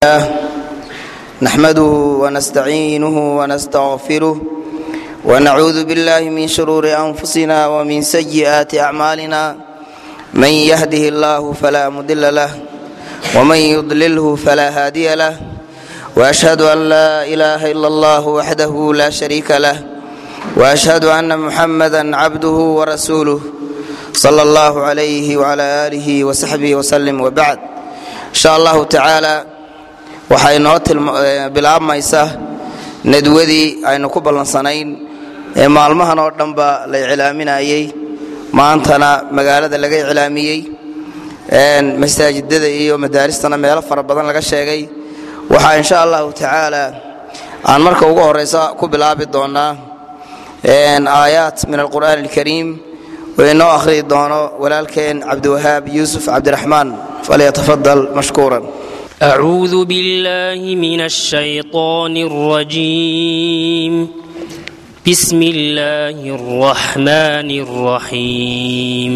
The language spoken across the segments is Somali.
الله نحمده ونستعينه ونستغفره ونعوذ بالله من شرور أنفسنا ومن سيئات أعمالنا من يهده الله فلا مضل له ومن يضلله فلا هادي له وأشهد أن لا إله إلا الله وحده لا شريك له وأشهد أن محمدا عبده ورسوله صلى الله عليه وعلى آله وصحبه وسلم وبعد إن شاء الله تعالى waxay noo bilaabmaysa nadwadii aynu ku ballansanayn ee maalmahan oo dhanba la iclaaminayey maantana magaalada laga iclaamiyey masaajidada iyo madaaristana meelo fara badan laga sheegay waxaa insha allahu tacaala aan marka ugu horeysa ku bilaabi doonaa aayaat min alqur'aan alkariim oo inoo akhriyi doono walaalkeen cabdiwahaab yuusuf cabdiraxmaan falyatafadal mashkuuran أعوذ بالله من الشيطان الرجيم بسم الله الرحمن الرحيم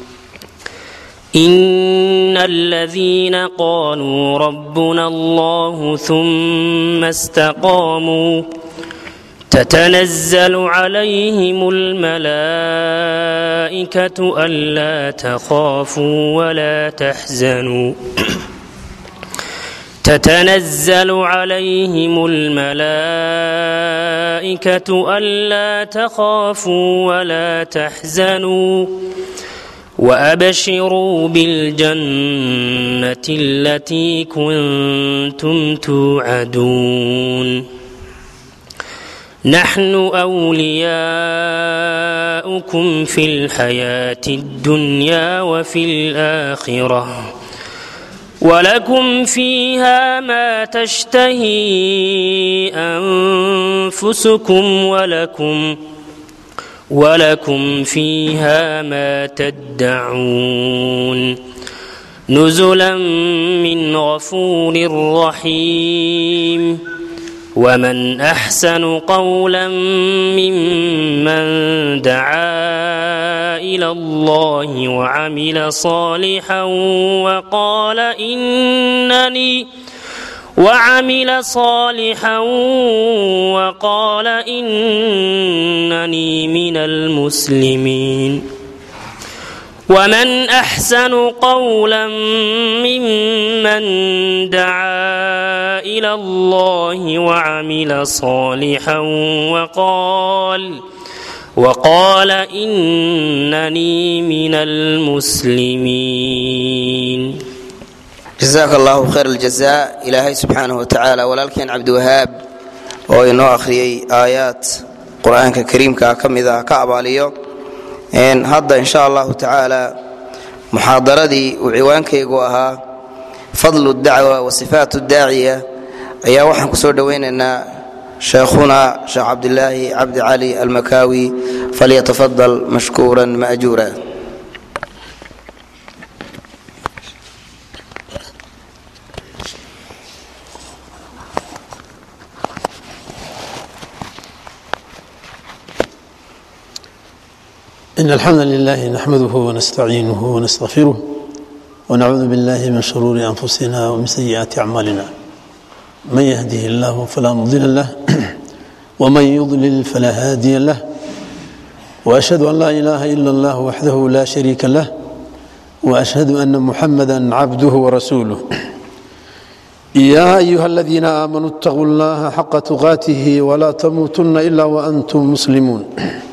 إن الذين قالوا ربنا الله ثم استقاموا تتنزل عليهم الملائكة ألا تخافوا ولا تحزنوا تتنزل عليهم الملائكة ألا تخافوا ولا تحزنوا وأبشروا بالجنة التي كنتم توعدون نحن أولياؤكم في الحياة الدنيا وفي الآخرة ولكم فيها ما تشتهي أنفسكم ولكم ولكم فيها ما تدعون نزلا من غفور رحيم ومن أحسن قولا ممن دعا إلى الله وعمل صالحا وقال إنني وعمل صالحا وقال إنني من المسلمين ومن أحسن قولا ممن دعا إلى الله وعمل صالحا وقال وقال إنني من المسلمين jasaaka allahu khayr aljazaa ilaahay subxaanahu watacaala walaalkeen cabdiwahaab oo inoo akhriyey aayaad qur-aanka kariimka ka mid ah ka abaaliyo hadda insha allahu tacaala muxaadaradii uu ciwaankaygu ahaa fadlu dacwa wa sifaat daaciya ayaa waxaan ku soo dhowaynaynaa sheekhuna sheekh cabdilaahi cabdi cali almakaawi falyatafadal mashkuuran maajuura إن الحمد لله نحمده ونستعينه ونستغفره ونعوذ بالله من شرور أنفسنا ومن سيئات أعمالنا من يهده الله فلا مضل له ومن يضلل فلا هادي له وأشهد أن لا إله إلا الله وحده لا شريك له وأشهد أن محمدا عبده ورسوله يا أيها الذين آمنوا اتقوا الله حق تقاته ولا تموتن إلا وأنتم مسلمون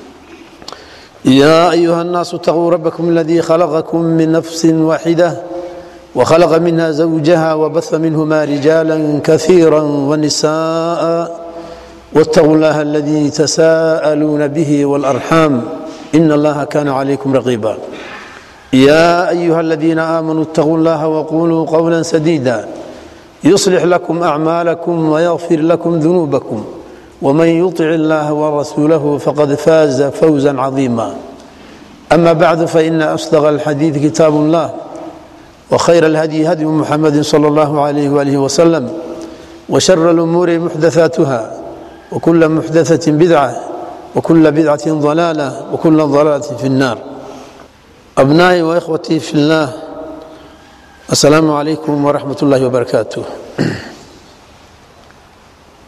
يا أيها الناس اتقوا ربكم الذي خلقكم من نفس واحدة وخلق منها زوجها وبث منهما رجالا كثيرا ونساء واتقوا الله الذي تساءلون به والأرحام إن الله كان عليكم رقيبا يا أيها الذين آمنوا اتقوا الله وقولوا قولا سديدا يصلح لكم أعمالكم ويغفر لكم ذنوبكم ومن يطع الله ورسوله فقد فاز فوزا عظيما أما بعد فإن أصدق الحديث كتاب الله وخير الهدي هدي محمد صلى الله عليه وآله وسلم وشر الأمور محدثاتها وكل محدثة بدعة وكل بدعة ضلالة وكل ضلالة في النار أبنائي وإخوتي في الله السلام عليكم ورحمة الله وبركاته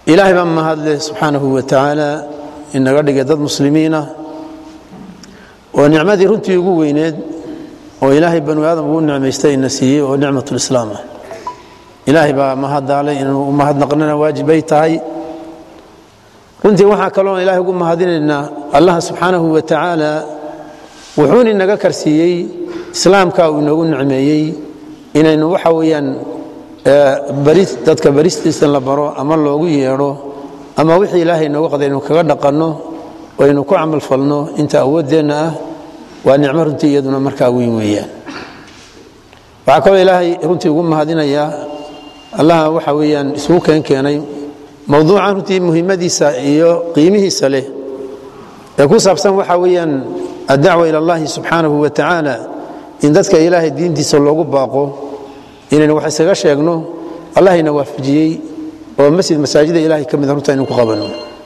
ilaahay baa mahadleh subxaanahu wa tacaala inaga dhigay dad muslimiinah oo nicmadii runtii ugu weyneed oo ilaahay banu aadam ugu nicmaystay ina siiyey oo nicmatulislaam ah ilaahay baa mahadaalay inuu u mahadnaqnana waajibay tahay runtii waxaa kaloon ilahay ugu mahadinaynaa allaha subxaanahu wa tacaala wuxuun inaga karsiiyey islaamka uu inoogu nicmeeyey inaynu waxa weeyaan dadka baristiisa la baro ama loogu yeedho ama wixii ilaahay nooga qaday inu kaga dhaqanno oo aynu ku camalfalno inta awooddeenna ah waa nicmo runtii iyaduna markaa weyn weeyaan waxaa kaloo ilaahay runtii ugu mahadinayaa allaha waxa weeyaan isugu keen keenay mowduucan runtii muhimmadiisa iyo qiimihiisa leh ee ku saabsan waxa weeyaan addacwa ila allahi subxaanahu wa tacaala in dadka ilaahay diintiisa loogu baaqo inaynu wax isaga sheegno allahayna waafajiyey oo masjid masaajida ilahay ka mida runta aynu ku qabanno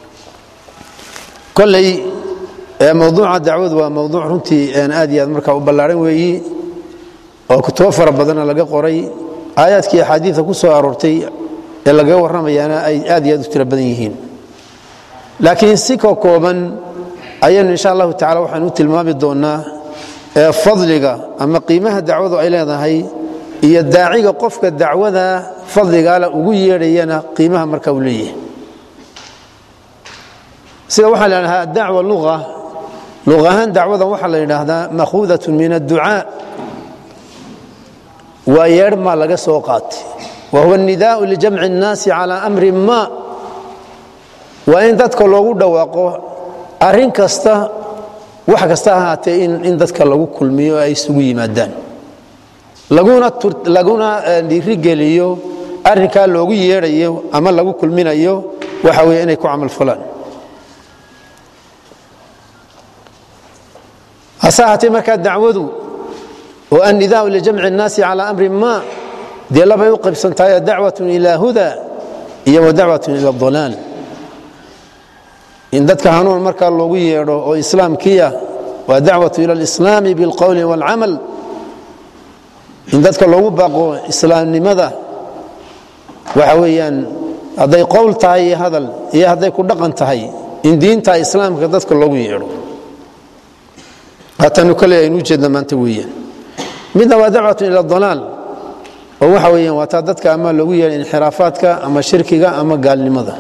koley mowduuca dacwadu waa mowduuc runtii aad iyo aad markaa u ballaaran weeyi oo kutubo fara badanna laga qoray aayaadkii axaadiida ku soo aroortay ee lagaga warramayaana ay aad iyo aad u tiro badan yihiin laakiin si ka kooban ayaynu insha allahu tacala waxaanu u tilmaami doonnaa fadliga ama qiimaha dacwadu ay leedahay iyo daaciga qofka dacwada fadligaala ugu yeedhayana qiimaha marka uu leeyahay sida waxaa la dhahaa dacwa lua luq ahaan dacwadan waxaa la yidhaahdaa makhuudat min adducaa waa yeedhmaa laga soo qaatay wa huwa nidaau lijamci اnnaasi calى amri ma waa in dadka loogu dhawaaqo arrin kasta wax kasta ahaatee in dadka lagu kulmiyo ay isugu yimaadaan laguna dhiirigeliyo arrinkaa loogu yeedhayo ama lagu kulminayo waxa weye inay ku camal fulaan hase ahaatee markaa dacwadu oo annidaau lijamci اnnaasi calى amri ma dee labay u qaybsantahay dacwatun ila huda iyo wa dacwatun ila dalaal in dadka hanuun markaa loogu yeedho oo islaamkiia waa dacwatu ila alislaami bilqowli wاlcamal in dadka loogu baaqo islaamnimada waxa weeyaan hadday qowl tahay iyo hadal iyo hadday ku dhaqan tahay in diinta islaamka dadka loogu yeedho haatanu kale aynu ujeedna maanta weeyaan midna waa dacwatun ila dalaal oo waxa weeyaan waa taa dadka ama loogu yeedha inxiraafaadka ama shirkiga ama gaalnimada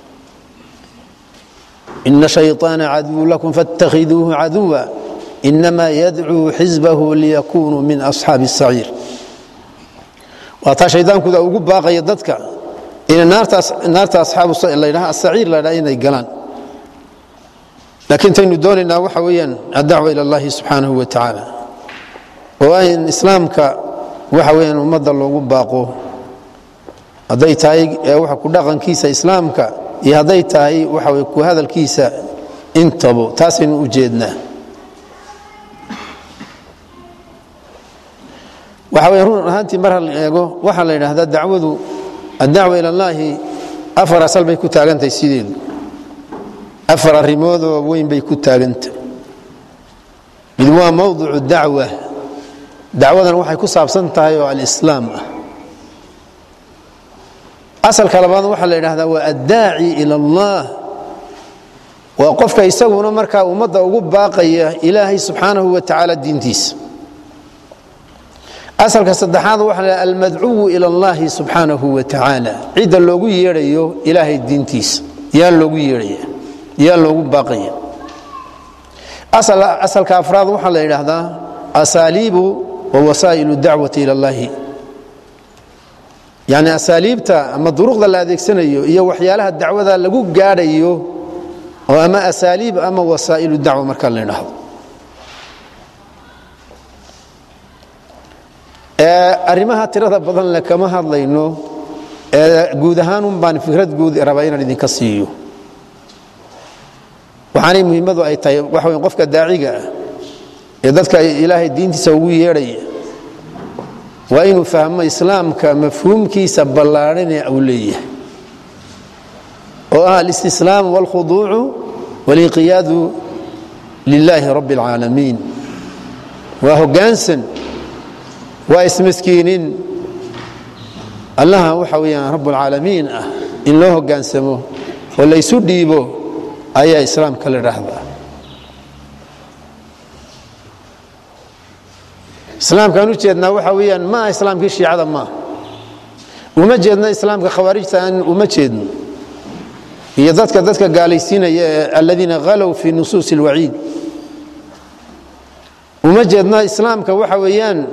ina shayطaana caduw lakum faاtakhiduuhu caduwa inama yadcuu xisbahu liyakunuu min asxaabi الsaciir waa taa shaydaankuda ugu baaqaya dadka ina naarta asxaabladhaha asaciir la dhaha inay galaan laakiin taynu doonaynaa waxa weeyaan addacwa ila اllahi subxaanahu wa tacaala oo in islaamka waxa weyaan ummadda loogu baaqo hadday tahay waxa ku dhaqankiisa islaamka iyo hadday tahay waxa wey ku hadalkiisa intabo taasaynu u jeednaa waxa wey run ahaantii mar hal eego waxaa la yidhaahdaa dacwadu addacwa ila allaahi afar asal bay ku taagantahay sideedu afar arrimoodoo weyn bay ku taagantah mid waa mowdicu dacwa dacwadan waxay ku saabsan tahay oo alislaam ah asalka labaad waxaa la yidhahdaa waa addaaci ila allah waa qofka isaguna markaa ummadda ugu baaqaya ilaahay subxaanahu wa tacaala diintiisa asalka saddexaad waxa la almadcuwu ila allahi subxaanahu wa tacaala cidda loogu yeedhayo ilaahay diintiisa yaa loogu yeedhaya yaa loogu baaqaya asalka afraad waxaa la yidhaahdaa asaaliibu wa wasaa'ilu dacwati ila allahi yani asaaliibta ama duruqda la adeegsanayo iyo waxyaalaha dacwada lagu gaadhayo oo ama asaaliib ama wasaa'ilu dacwa marka la idhaahdo arrimaha tirada badan le kama hadlayno guud ahaanun baan fikrad guud rabaa inaan idinka siiyo waxaanay muhimmadu ay tahay waxa wey qofka daaciga ah ee dadka ilaahay diintiisa ugu yeedhaya waa inuu fahmo islaamka mafhuumkiisa ballaadhanee uu leeyahay oo ah alistislaam wاlkhuduucu walinqiyaadu lilaahi rabbi اlcaalamiin waa hoggaansan waa ismaskiinin allaha waxa weeyaan rabb اlcaalamiin ah in loo hogaansamo oo laysu dhiibo ayaa islaamka la dhahdaa islaamkaan u jeednaa waxa weyaan ma aha islaamkii shiicada maaha uma jeedno islaamka khawaarijta aan uma jeedno iyo dadka dadka gaalaysiinaya ee aladiina halow fii nusuusi اlwaciid uma jeedno islaamka waxa weeyaan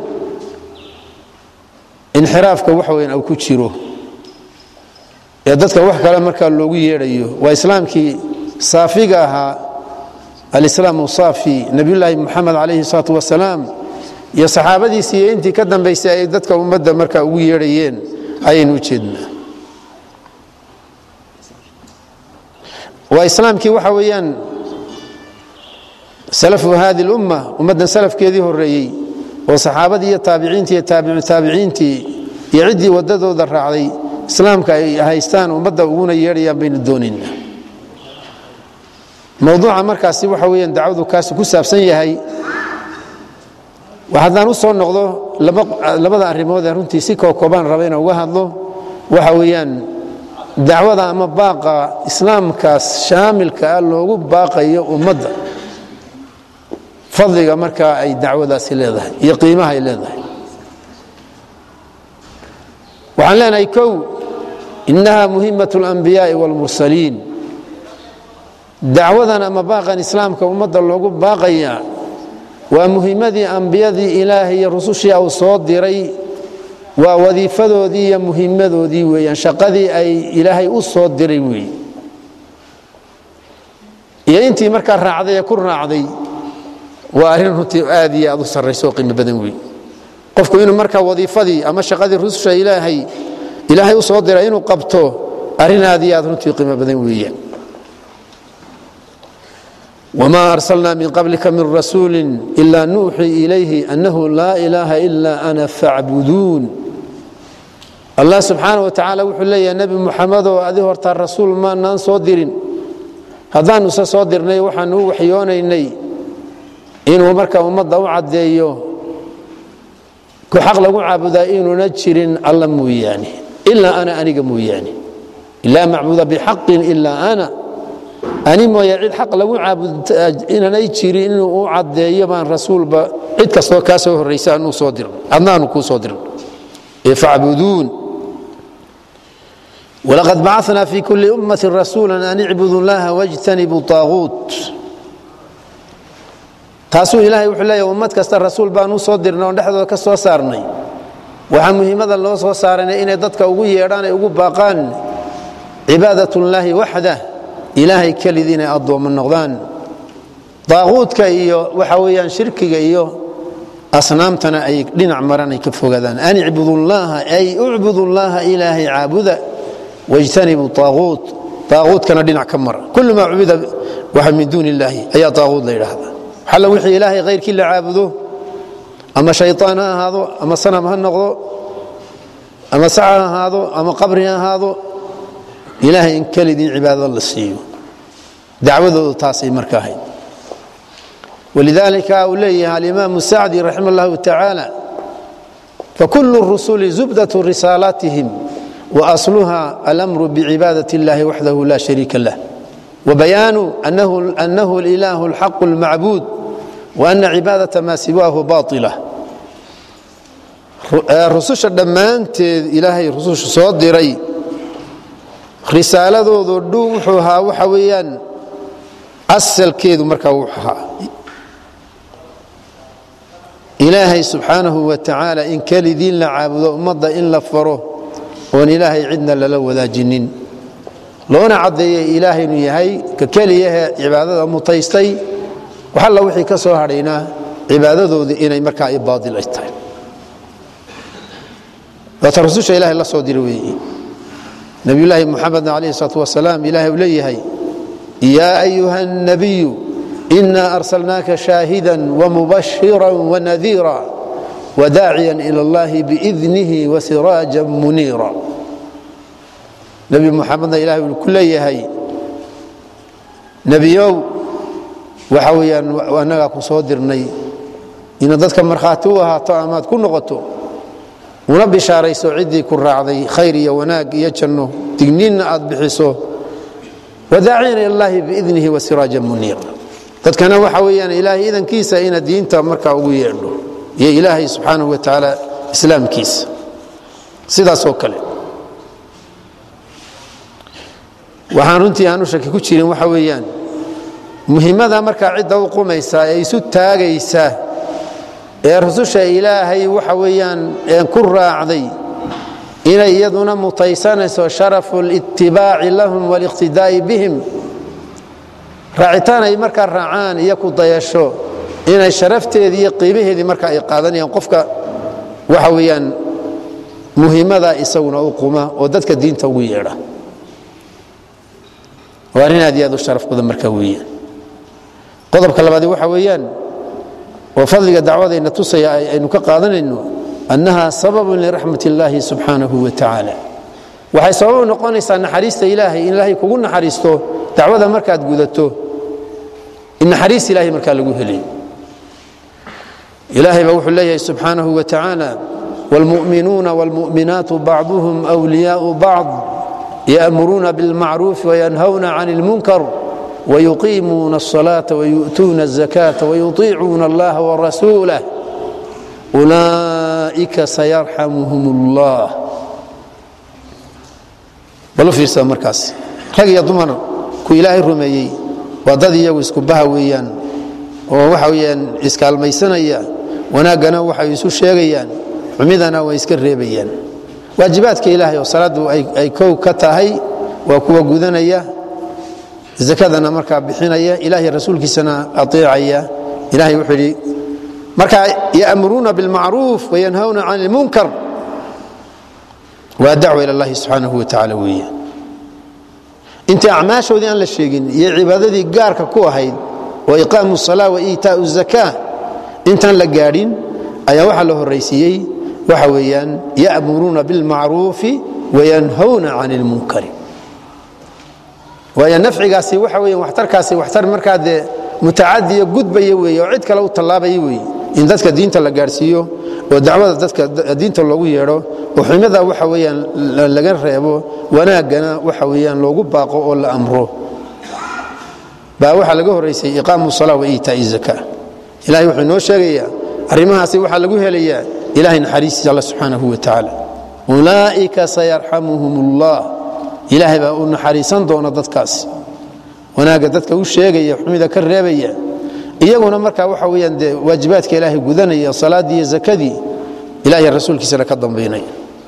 inxiraafka waxa weyaan au ku jiro ee dadka wax kale markaa loogu yeedhayo waa islaamkii saafiga ahaa alislaamu saafi nabiyulaahi muxamed calayhi الsalaatu wasalaam iyo saxaabadiisii iyo intii ka dambaysay ay dadka ummadda markaa ugu yeedhayeen ayaynu u jeednaa waa islaamkii waxa weeyaan salafu hadi اlumma ummaddan salafkeedii horeeyey oo saxaabadii iyo taabiciintii iyo taabicu taabiciintii iyo ciddii waddadooda raacday islaamka ay haystaan ummadda uguna yeedhayaan baynu doonaynaa mowduuca markaasi waxa weyaan dacwadu kaasi ku saabsan yahay haddaan u soo noqdo labada arrimood ee runtii si kookobaan raba inaan uga hadlo waxa weeyaan dacwada ama baaqa islaamkaas shaamilka ah loogu baaqayo ummadda fadliga markaa ay dacwadaasi leedahay iyo qiimaha ay leedahay waxaan leenahay kow innaha muhimat اlanbiyaai wاlmursaliin dacwadan ama baaqan islaamka ummadda loogu baaqaya waa muhimadii ambiyadii ilaahay iyo rusushii uu soo diray waa wadiifadoodii iyo muhimadoodii weeyaan shaqadii ay ilaahay u soo diray weeye iyo intii markaa raacday ee ku raacday waa arrin runtii aad iyo aad u sarrayso oo qiimo badan weeye qofku inuu markaa wadiifadii ama shaqadii rususha ilaahay ilaahay u soo diray inuu qabto arrin aad iyo aad runtii qiimo badan weeyaan وma أrslna min qablika min rasuuli إla nuuxii ilayhi أnahu laa ilaaha إla أna faacbuduun allah subxaanaه watacaala wuxuu leeyahay nebi muxamedoo adi hortaa rasuul maanaan soo dirin haddaanuse soo dirnay waxaanu u waxyoonaynay inuu marka ummadda u caddeeyo ku xaq lagu caabudaa inuuna jirin alla mooyaane ilaa ana aniga mooyaane laa macbuda bxaqin ila ana ani mooye cid xaq lagu caabudinanay jirin inuu u caddeeyo baan rasuulba cid kastoo kaa soo horraysa anuu soo dirno adnaanu kuu soo dirno ee facbuduun walaqad bacana fi kuli ummati rasuula an icbudu llaha wاjtanibuu طaaguut taasuu ilaahay wuxuu leeya ummad kasta rasuul baanu soo dirnay oon dhexdooda ka soo saarnay waxaa muhiimada loo soo saarana inay dadka ugu yeedhaan ay ugu baaqaan cibaadat اllaahi waxdah ilaahay kelidii inay addoommo noqdaan daaquudka iyo waxa weyaan shirkiga iyo asnaamtana ay dhinac maran ay ka fogaadaan an icbudu llaha ay ucbudu llaha ilaahay caabuda wاjtanibuu aaquut aaquutkana dhinac ka mara kul maa cubida waxa min duuni illaahi ayaa aaquut la yidhaahda xalla wixii ilaahay khayrkii la caabudo ama shayطaan ha ahaado ama sanam ha noqdo ama sac ha ahaado ama qabri ha ahaado ilaahay in kelidii cibaadada la siiyo dacwadoodu taasay marka ahayd walidaalika uu leeyahay alimaamu sacdi raxima اllahu tacaala fakulu rusuli zubdatu risaalatihim waasluha alamru bicibaadaة اllahi waxdahu la shariika lah wabayaanu anahu اlilahu اlxaqu اlmacbuud waana cibaadaةa ma siwaahu baطila rususha dhammaanteed ilaahay rususha soo diray risaaladoodu dhu wuxuu ahaa waxa weeyaan asalkeedu markaa wuxuu ahaa ilaahay subxaanahu wa tacaala in kelidiin la caabudo ummadda in la faro oon ilaahay cidna lala wadaajinin loona caddeeyey ilaahay inuu yahay ka keliyahe cibaadada mutaystay wax alla wixii ka soo hadhaynaa cibaadadoodii inay markaa i baadil ay tahay waata rususha ilahay la soo dira weeye nabiyulaahi muxamedna alayh salaatu wasalaam ilahay uu leeyahay yaa ayuha الnabiyu ina arsalnaaka shaahida wmubashira wanadiira wadaaciya ilى اllahi biidnihi wasiraaja muniira nebi muxamedna ilahay uu ku leeyahay nebiyow waxa weyaan annagaa ku soo dirnay inaad dadka markhaati u ahaato amaad ku noqoto una bishaarayso ciddii ku raacday khayr iyo wanaag iyo janno digniinna aad bixiso wadaaciyan ilallaahi biidnihi wasiraaja muniira dadkana waxa weeyaan ilaahay idankiisa inaad diinta markaa ugu yeedho iyo ilaahay subxaanahu wa tacaala islaamkiisa sidaasoo kale waxaan runtii aanu shaki ku jirin waxa weeyaan muhimmada markaa cidda u qumaysaa ee isu taagaysa ee rususha ilaahay waxa weeyaan een ku raacday inay iyaduna mutaysanayso sharafu litibaaci lahum waliqtidaa'i bihim raacitaan ay markaa raacaan iyo ku dayasho inay sharafteedii iyo qiimaheedii marka ay qaadanayaan qofka waxa weeyaan muhimmada isaguna u quma oo dadka diinta ugu yeedha waa arrin aad iyo aad u sharaf badan marka weeyaan qodobka labaadi waxa weeyaan oo fadliga dacwadayna tusaya aynu ka qaadanayno annaha sababun liraxmat illaahi subxaanahu wa tacaala waxay sabab u noqonaysaa naxariista ilaahay in ilaahay kugu naxariisto dacwada markaad gudato in naxariis ilaahay markaa lagu helay ilaahay baa wuxuu leeyahay subxaanahu wa tacaala wاlmu'minuuna wاlmu'minaatu bacduhum أwliyaau bacd yأmuruuna bاlmacruuf وyanhawna can اlmunkar ويقيمون الصلاة ويؤتون الزكاة ويطيعون الله ورسوله أولئك سيرحمهم الله bal fiirsada markaas rag iyo dumar ku ilaahay rumeeyey waa dad iyagu isku baha weeyaan oo waxa weeyaan iskaalmaysanaya wanaaggana waxay isu sheegayaan xumidana way iska reebayaan waajibaadka ilaahay oo salaaddu ay kow ka tahay waa kuwa gudanaya zakadana markaa bixinaya ilahay rasuulkiisana aeecaya ilahay wuxuu yidhi markaa ya'muruuna bilmacruuf wayanhawna can ilmunkar waa dacwa ila allahi subxaanahu wa tacaala weeyaan intii acmaashoodii aan la sheegin iyo cibaadadii gaarka ku ahayd oo iqaamu salaa wa iitaau zaka intaan la gaadhin ayaa waxaa la horaysiiyey waxa weeyaan ya'muruuna bilmacruufi wayanhawna can ilmunkari waayo nafcigaasi waxa weya waxtarkaasi waxtar markaa dee mutacadiyo gudbaya weeye oo cid kale u tallaabaya weeye in dadka diinta la gaadhsiiyo oo dacwada dadka diinta loogu yeedho oo xumada waxa weeyaan laga reebo wanaaggana waxa weeyaan loogu baaqo oo la amro baa waxaa laga horraysay iqaamu salaa wa iitaa'i zaka ilahay wuxuu inoo sheegayaa arrimahaasi waxaa lagu helayaa ilahay naxariistiisa alla subxaanahu wa tacaala ulaa'ika sayarxamuhum allah ilaahay baa u naxariisan doona dadkaas wanaagga dadka u sheegaya xumida ka reebaya iyaguna markaa waxa weyaan dee waajibaadka ilaahay gudanaya salaaddii iyo zakadii ilahay rasuulkiisana ka dambaynaya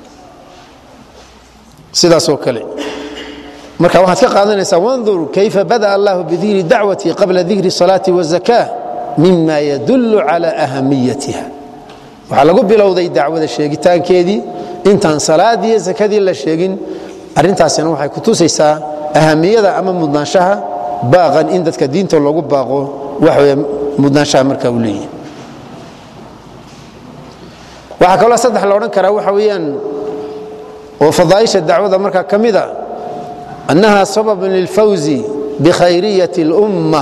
sidaasoo kale marka waxaad ka qaadanaysaa wandur kayfa bada'a allahu bidikri dacwati qabla dikri salaati wazaka mima yadullu cala ahamiyatiha waxaa lagu bilowday dacwada sheegitaankeedii intaan salaadiiyo zakadii la sheegin arrintaasina waxay ku tusaysaa ahamiyada ama mudnaanshaha baaqan in dadka diinta loogu baaqo waxaw mudnaanshaha marka uu leeyahy waxaa kaloo saddex la odhan karaa waxa weeyaan oo fadaaisha dacwada markaa ka mida annaha sababun lilfawzi bikhayriyati اlumma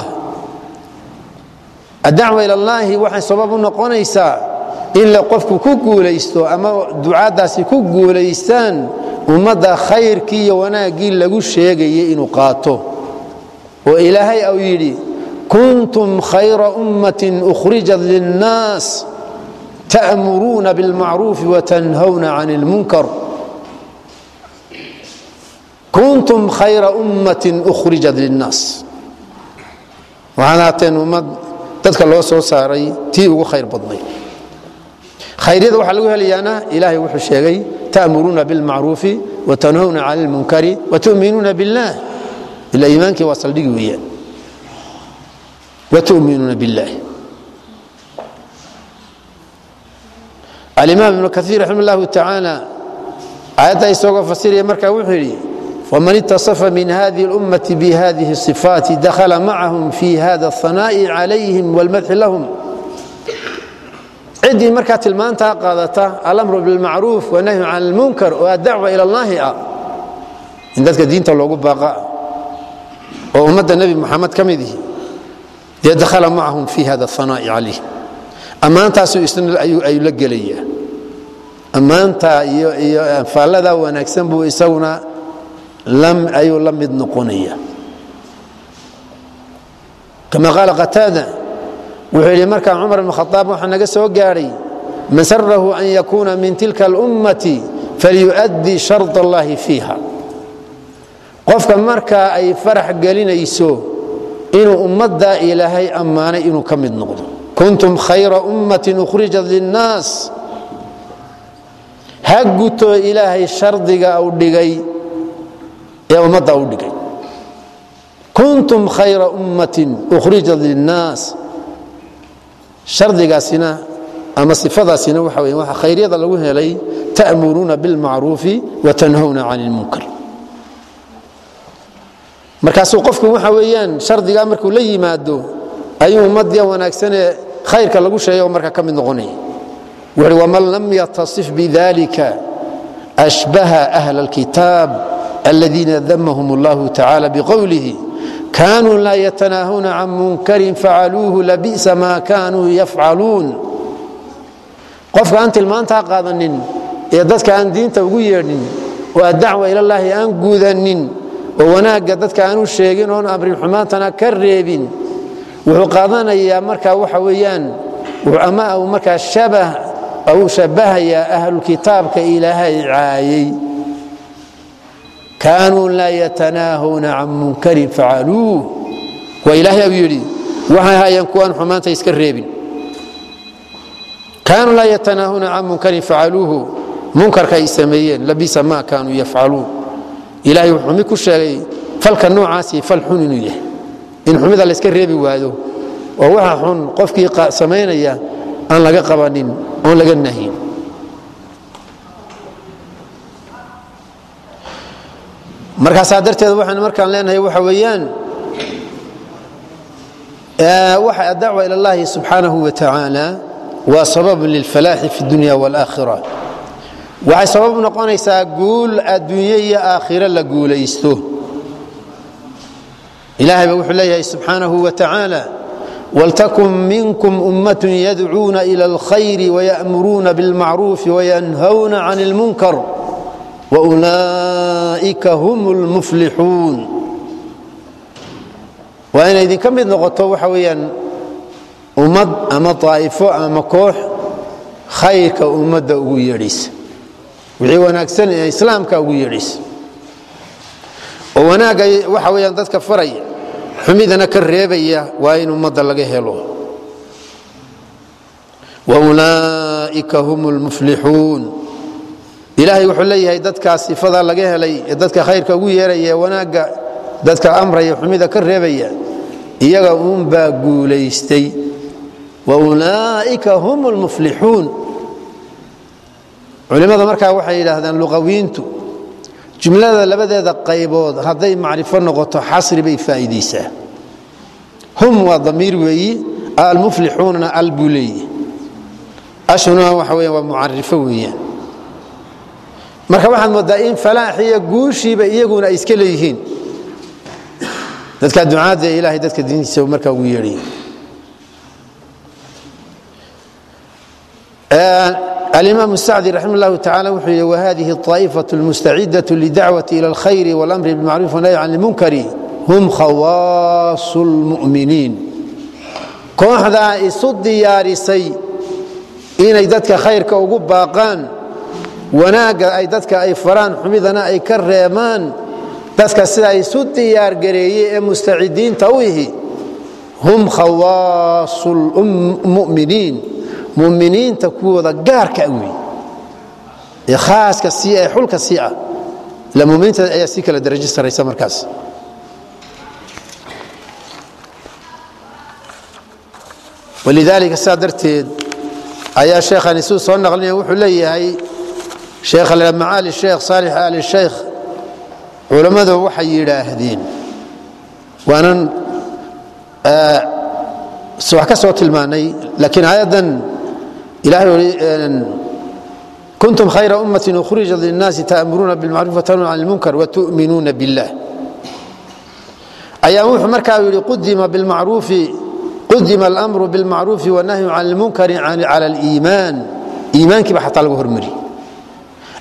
addacwa ila اllahi waxay sabab u noqonaysaa in la qofku ku guulaysto ama ducaaddaasi ku guulaystaan ummadda khayrkii iyo wanaaggii lagu sheegayay inuu qaato oo ilaahay au yidhi kuntum khayra ummatin ukhrijat linnaas ta'muruuna bilmacruufi watanhawna can ilmunkar kuntum khayra ummatin ukhrijat linnaas waxaad haateen ummad dadka loo soo saaray tii ugu khayr badnay khayryada waxaa lagu helayaana ilaahay wuxuu sheegay ta'muruuna bilmacruufi watanhawna can ilmunkari watu'minuuna billah ila iimaankii waa saldhigi weeyaan watu'minuuna billah alimaam ibnu kaiir raxima allahu tacaala aayadda isagoo fasiraya markaa wuxuu yidhi wman itaصfa min hadihi اlummati bihadihi الصifaati dakhala macahum fi hada الhanaa'i calayhim wاlmadxi lahum ciddii markaa tilmaantaa qaadata alamru bilmacruuf wanahyu can اlmunkar oo addacwa ila اllahi ah in dadka diinta loogu baaqa oo ummadda nebi muxamed ka midihi dee dakhala macahum fi hada الhanaa'i calayhim ammaantaasu isna ayuu la gelaya ammaanta iyo iyo anfaallada wanaagsan buu isaguna ayuu la mid noqonaya kama qaala qataada wuxuu yidhi markaa cumar ibn khaaab waxaa naga soo gaadhay man sarahu an yakuuna min tilka alummati falyu'addii shard allahi fiiha qofka markaa ay farax gelinayso inuu ummaddaa ilaahay ammaanay inuu ka mid noqdo kuntum khayra ummatin ukhrijat linnaas ha guto ilaahay shardiga u dhigay ee ummadda u dhigay kuntum khayra ummatin ukhrijat linnaas shardigaasina ama sifadaasina waxa weya waxa khayryada lagu helay ta'muruuna bilmacruufi wa tanhawna can ilmunkar markaasuu qofku waxa weeyaan shardigaa markuu la yimaado ayuu ummadda wanaagsanee khayrka lagu sheegay oo marka ka mid noqonaya wuxuuhi waman lam yatasif bidalika ashbaha ahla alkitaab aladiina damahum allahu tacala biqowlihi kanuu laa yatanaahuna can munkarin facaluuhu labi'sa maa kanuu yafcaluun qofka aan tilmaantaa qaadanin ee dadka aan diinta ugu yeedhin oo addacwa ilallaahi aan gudanin oo wanaagga dadka aanu sheegin oon amrin xumaantana ka reebin wuxuu qaadanayaa markaa waxa weeyaan ama uu markaa shabah uu shabahayaa ahlukitaabka ilaahay caayay kaanuu laa yatanaahuna can munkarin facaluuh waa ilaahay u yidhi waxay ahaayeen kuwaan xumaanta iska reebin kaanuu laa yatanaahuna can munkarin facaluuhu munkarka ay sameeyeen labisa maa kaanuu yafcaluun ilahay wuxuu xumi ku sheegay falka noocaasi fal xun inuu yahay in xumida layska reebi waado oo waxa xun qofkii samaynaya aan laga qabanin oon laga nahyin markaasaa darteed waxaan markaan leenahay waxa weeyaan waxa adacwa ila اllahi subxaanahu wa tacaala waa sababun lilfalaaxi fi اdunya wاlaakhira waxay sabab noqonaysaa guul adduunye iyo aakhiro la guulaysto ilahay ba wuxuu leeyahay subxaanahu wa tacaala waltakun minkum ummat yadcuuna ila اlkhayr waya'muruuna biاlmacruufi wayanhawna can اlmunkar waulaa'ika hum اlmuflixuun waa inay idinka mid noqoto waxa weeyaan ummad ama طaa'ifo ama koox khayrka ummadda ugu yeedhaysa wixii wanaagsan ee islaamka ugu yeedhaysa oo wanaagga waxa weeyaan dadka faraya xumidana ka reebaya waa in ummadda laga helo waulaa'ika hum اlmuflixuun ilaahay wuxuu leeyahay dadkaas sifada laga helay ee dadka khayrka ugu yeeraya ee wanaagga dadka amraya xumida ka reebaya iyaga uunbaa guulaystay waulaa'ika hum اlmuflixuun culimmada markaa waxay yidhaahdaan luqawiintu jumlada labadeeda qaybood hadday macrifo noqoto xasri bay faa'iidaysaa hum waa damiir weeyi almuflixuunana al buu leeyihi ashuna waxa weya waa mucarifo weeyaan marka waxaad moodaa in falaaxiyo guushiiba iyaguna ay iska leeyihiin dadka ducaadda ee ilahay dadka diintiisa markaa ugu yeedhaya alimaam sacdi raximah اllahu tacala wuxuu yidhi wahadihi الطaa'ifaة اlmustacidaة lidacwaة ilى اlkhayr wاlamri bاlmacruuf wanahy can اlmunkari hum khawaasu اlmu'miniin kooxdaa isu diyaarisay inay dadka khayrka ugu baaqaan wanaagga ay dadka ay faraan xumidana ay ka reemaan dadka sidaa isu diyaargareeyey ee mustacidiinta u ihi hum khawaasu lmuminiin muminiinta kuwooda gaarka wey ee khaaska sii ee xulka sii ah ila muminiinta ayaa si kala darajo saraysa markaas walidaalika saa darteed ayaa sheekhani suu soo naqlinaya wuxuu leeyahay sheekh macaali sheekh saalix ali sheykh culammadu waxay yidhaahdeen waanan wax ka soo tilmaanay laakiin aayaddan ilahay kuntum khayra ummatin ukhrijat linnaasi ta'muruuna bilmacruf watanhuuna can ilmunkar watu'minuuna billah ayaa wuxuu markaa yidhi qudima bilmacruufi qudima alamru bilmacruufi wanahyu can ilmunkari cala aliimaan iimaankiiba xataa lagu hormari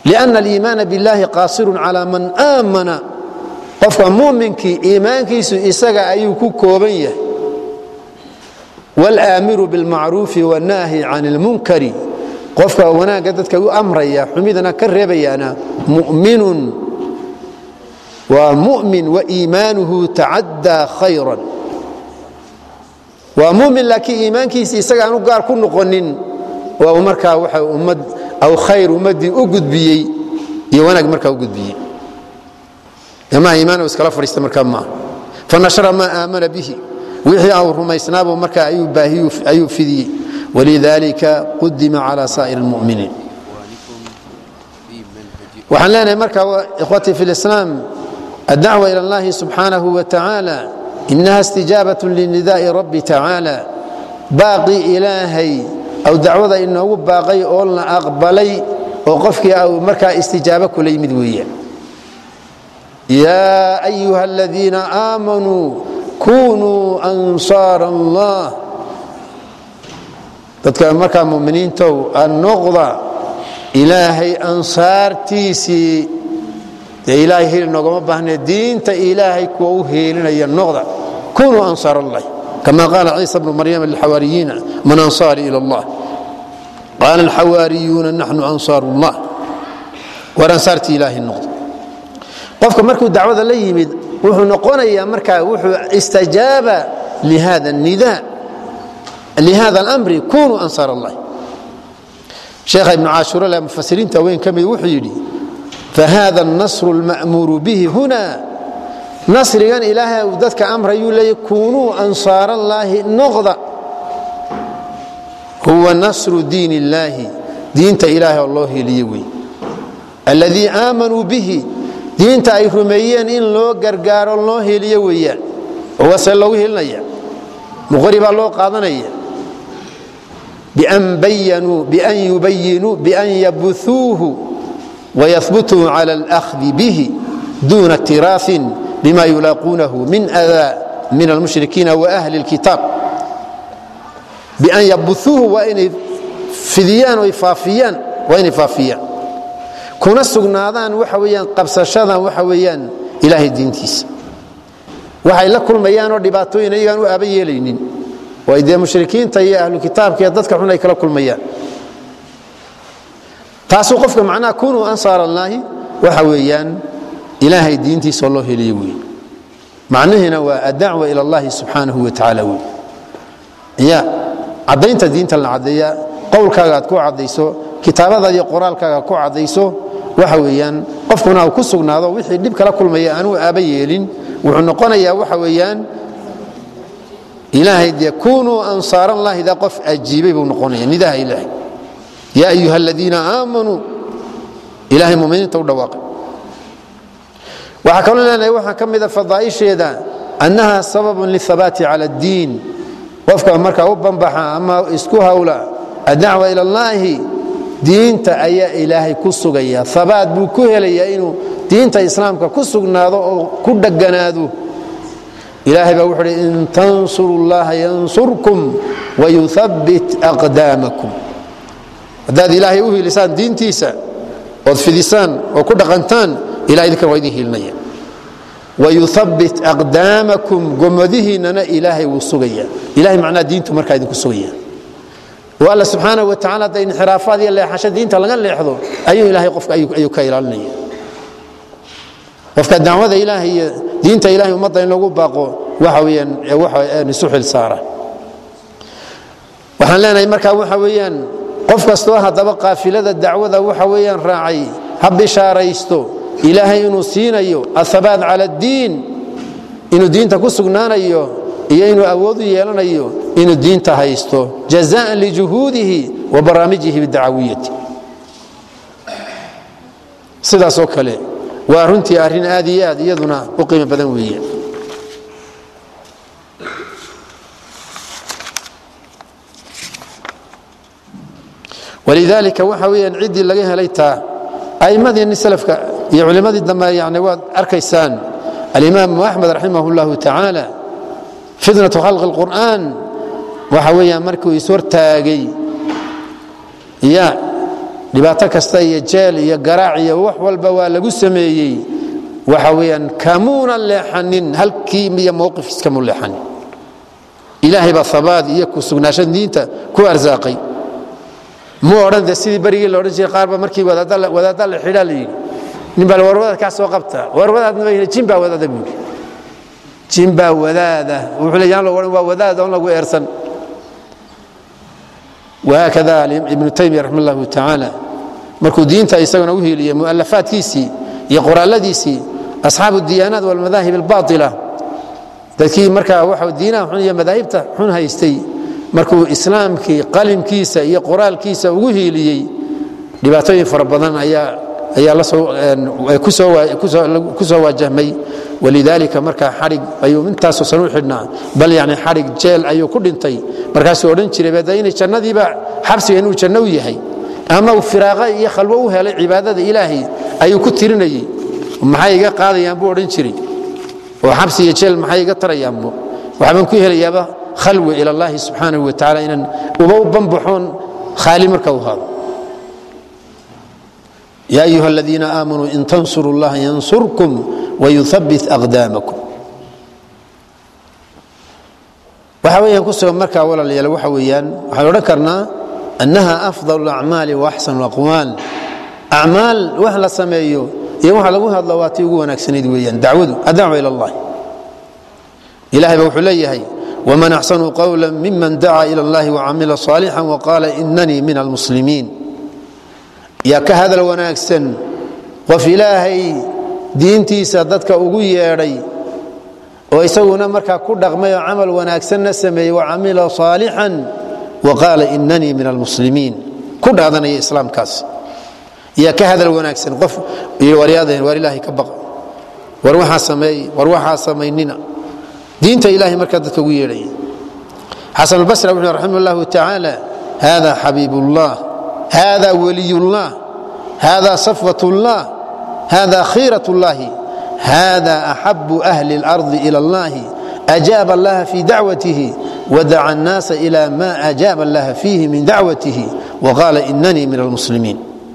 lianna aliimaana biاllahi qaasirun calaa man aamana qofka muuminkii iimaankiisu isaga ayuu ku kooban yahay wاlaamiru biاlmacruufi wاnnaahi can اlmunkari qofka wanaagga dadka u amraya xumidana ka reebayaana mu'minun waa mu'min waiimaanuhu tacaddaa khayran waa mumin laakiin iimaankiisa isaga aanu gaar ku noqonin waa uu markaa waxa ummad aw khayr ummaddii u gudbiyey iyo wanaag markaa u gudbiyey amaha iimaan iskala fadhiista markaa maaha fanashara maa aamana bihi wixii au rumaysnaabuu markaa ayuu baahiyu ayuu fidiyey walidalika qudima cala saa'ir اlmuminiin waxaan leenahay marka ikhwatii fi lislaam addacwa ila اllahi subxaanahu wa tacaala inaha istijaabaة linidaءi rabbi tacaala baaqi ilaahay aw dacwada inoogu baaqay oo la aqbalay oo qofkii au markaa istijaabo kula yimid weeyaan yaa ayuha aladiina aamanuu kunuu ansaar allah dadka markaa muminiintow anoqda ilaahay ansaartiisii dee ilaahay heli noogama baahne diinta ilaahay kuwa u heelinaya noqda kunuu ansaar allahi kama qaala ciisa bnu maryama lilxawaariyiina man ansaari ila allah qaala alxawaariyuuna naxnu ansaaru llah war ansaartii ilaahay noqda qofka markuu dacwada la yimid wuxuu noqonayaa markaa wuxuu istajaaba lihada nida lihada اlamri kunuu ansaar allahi sheekha ibnu caashurale mufasiriinta weyn ka mid wuxuu yidhi fahada الnasru اlma'muuru bihi huna nasrigan ilaahay uu dadka amrayuu leeyay kunuu ansaar allaahi noqda huwa nasru diin اllaahi diinta ilaahay oo loo heliye wey alladii aamanuu bihi diinta ay rumeeyeen in loo gargaaro loo heliye weeyaan oo wase loogu helinaya muqori baa loo qaadanaya bian yubayinuu bian yabuuuhu wayahbutuu cala alahdi bihi duuna tiraain bima yulaaquunahu min adaa min almushrikiina waahli اlkitaab bian yabuuuhu waa inay fidiyaan o aafiyaan waa inay faafiyaan kuna sugnaadaan waxa weyaan qabsashadan waxa weeyaan ilaahay diintiisa waxay la kulmayaanoo dhibaatooyin iyagaan u aaba yeelaynin oo ay dee mushrikiinta iyo ahlu kitaabka iyo dadka xun ay kala kulmayaan taasuu qofka macnaha kunuu ansaar allaahi waxa weeyaan ilaahay diintiisa oo loo heliye wey macnihiina waa addacwa ila allahi subxaanahu wa tacaala wey ya caddaynta diinta la caddeeya qowlkaaga aad ku caddayso kitaabadaada iyo qoraalkaaga ku caddayso waxa weeyaan qofkuna uu ku sugnaado wixii dhib kala kulmaya aanuu aaba yeelin wuxuu noqonayaa waxa weeyaan ilaahay dee kunuu ansaarallahi daa qof ajiibay buu noqonaya nidaha ilaahay yaa ayuha aladiina aamanuu ilahay muminiinta u dhawaaqay waxaa kaloo leenahay waxaa ka mida fadaa'isheeda annaha sababun lihabaati cala addiin qofka markaa u banbaxa ama isku hawla addacwa ila allaahi diinta ayaa ilaahay ku sugaya abaat buu ku helayaa inuu diinta islaamka ku sugnaado oo ku dheganaado ilaahay baa wuxuu hi in tansuru llaha yansurkum wayuhabbit aqdaamakum haddaad ilaahay u hiilisaan diintiisa ood fidisaan oo ku dhaqantaan ilahay idinkan waa idin hiilinaya wayuhabbit aqdaamakum gomadihiinnana ilaahay wuu sugaya ilahay macnaha diintu markaa idinku sugaya oo alla subxaanaه wa tacala hadda inxiraafaad iyo leexasho diinta laga leexdo ayuu ilahay qofka ayuu ka ilaalinaya qofka dacwada ilaahay iyo diinta ilahay ummadda in lagu baaqo waxa weyaan waxa isu xil saara waxaan leenahay markaa waxa weeyaan qof kastoo haddaba qaafilada dacwada waxa weeyaan raacay ha bishaaraysto ilaahay inuu siinayo ahabaat cala اddiin inuu diinta ku sugnaanayo iyo inuu awood u yeelanayo inuu diinta haysto jazaan lijuhuudihi wa barnaamijihi bidacawiyati sidaasoo kale waa runtii arrin aad iyo aad iyaduna u qiimo badan weeye walidaalika waxa weeyaan ciddii laga helay taa a'immadiinni salafka iyo culimmadii dambe yani waad arkaysaan alimaamu axmed raximah اllahu tacaala fitnatu khalqi اlqur'aan waxa weeyaan markuu ishortaagay ya dhibaato kasta iyo jeel iyo garaac iyo wax walba waa lagu sameeyey waxa weyaan kamuuna leexanin halkii iyo mowqifkiiskamu leexanin ilaahay baa habaad iyo ku sugnaasha diinta ku arsaaqay mu odhan de sidii berigii la odhan jiray qaarba markii wadaadda la xidhaa la yidhi nin baa war wadaad kaa soo qabta war wadaadna ma jin baa wadaada buu yidhi jin baa wadaada wuxuu le yaan lo odhan waa wadaad oon lagu eersan وhakada ibnu taymiya raxma اllahu tacaala markuu diinta isaguna u hiiliyey mualafaadkiisii iyo qoraaladiisii asxaabu diyaanaat walmadaahib اlbaطila dadkii markaa wa diinaha xun iyo madaahibta xun haystay markuu islaamkii qalimkiisa iyo qoraalkiisa ugu hiiliyey dhibaatooyin fara badan ayaa ku soo waajahmay walidaalika markaa xadhig ayuu intaasoo san u xidhnaa bal yani xadhig jeel ayuu ku dhintay markaasuu odhan jiray bada inay jannadiiba xabsiga inuu janno u yahay ama uu firaaqa iyo khalwo u helay cibaadada ilaahay ayuu ku tirinayey maxay iga qaadayaan buu odhan jiray oo xabsi iyo jeel maxay iga tarayaanbu waxbaan ku helayaaba khalwi ila allahi subxaanahu wa tacala inaan uba u banbaxoon khaali marka u haado ya ayuha aladiina aamanuu in tansuru llaha yansurkum wayuhabit aqdaamakum waxa weyaan kusoo markaa walaalayaal waxa weeyaan waxaan odhan karnaa annaha afdal acmaali wa axsan aqwaal acmaal wax la sameeyo iyo waxa lagu hadlo waa tii ugu wanaagsanayd weeyaan dacwadu adacwa ila allahi ilahay ba wuxuu leeyahay wman axsanu qawla miman dacaa ila allahi wacamila صaalixا waqaala inanii min almuslimiin yaa ka hadal wanaagsan qof ilaahay diintiisa dadka ugu yeedhay oo isaguna markaa ku dhaqmay oo camal wanaagsanna sameeyey wacamila صaalixan waqaala inanii min almuslimiin ku dhaadanaya islaamkaas yaa ka hadal wanaagsan qof waryaadahen war ilaahay ka baqa war waxaa sameey war waxaa samaynina diinta ilahay markaa dadka ugu yeedhaya xasan albasri wuxuu raximah اllahu tacaala hada xabiib اllah hada waliy اllah hada safwat اllah hada khiiraة اllahi hada axabu ahli اlarضi ilى اllahi ajaaba allaha fi dacwatihi wadaca الnaasa ila ma ajaaba allaha fiihi min dacwatihi waqaala inanii min almuslimiin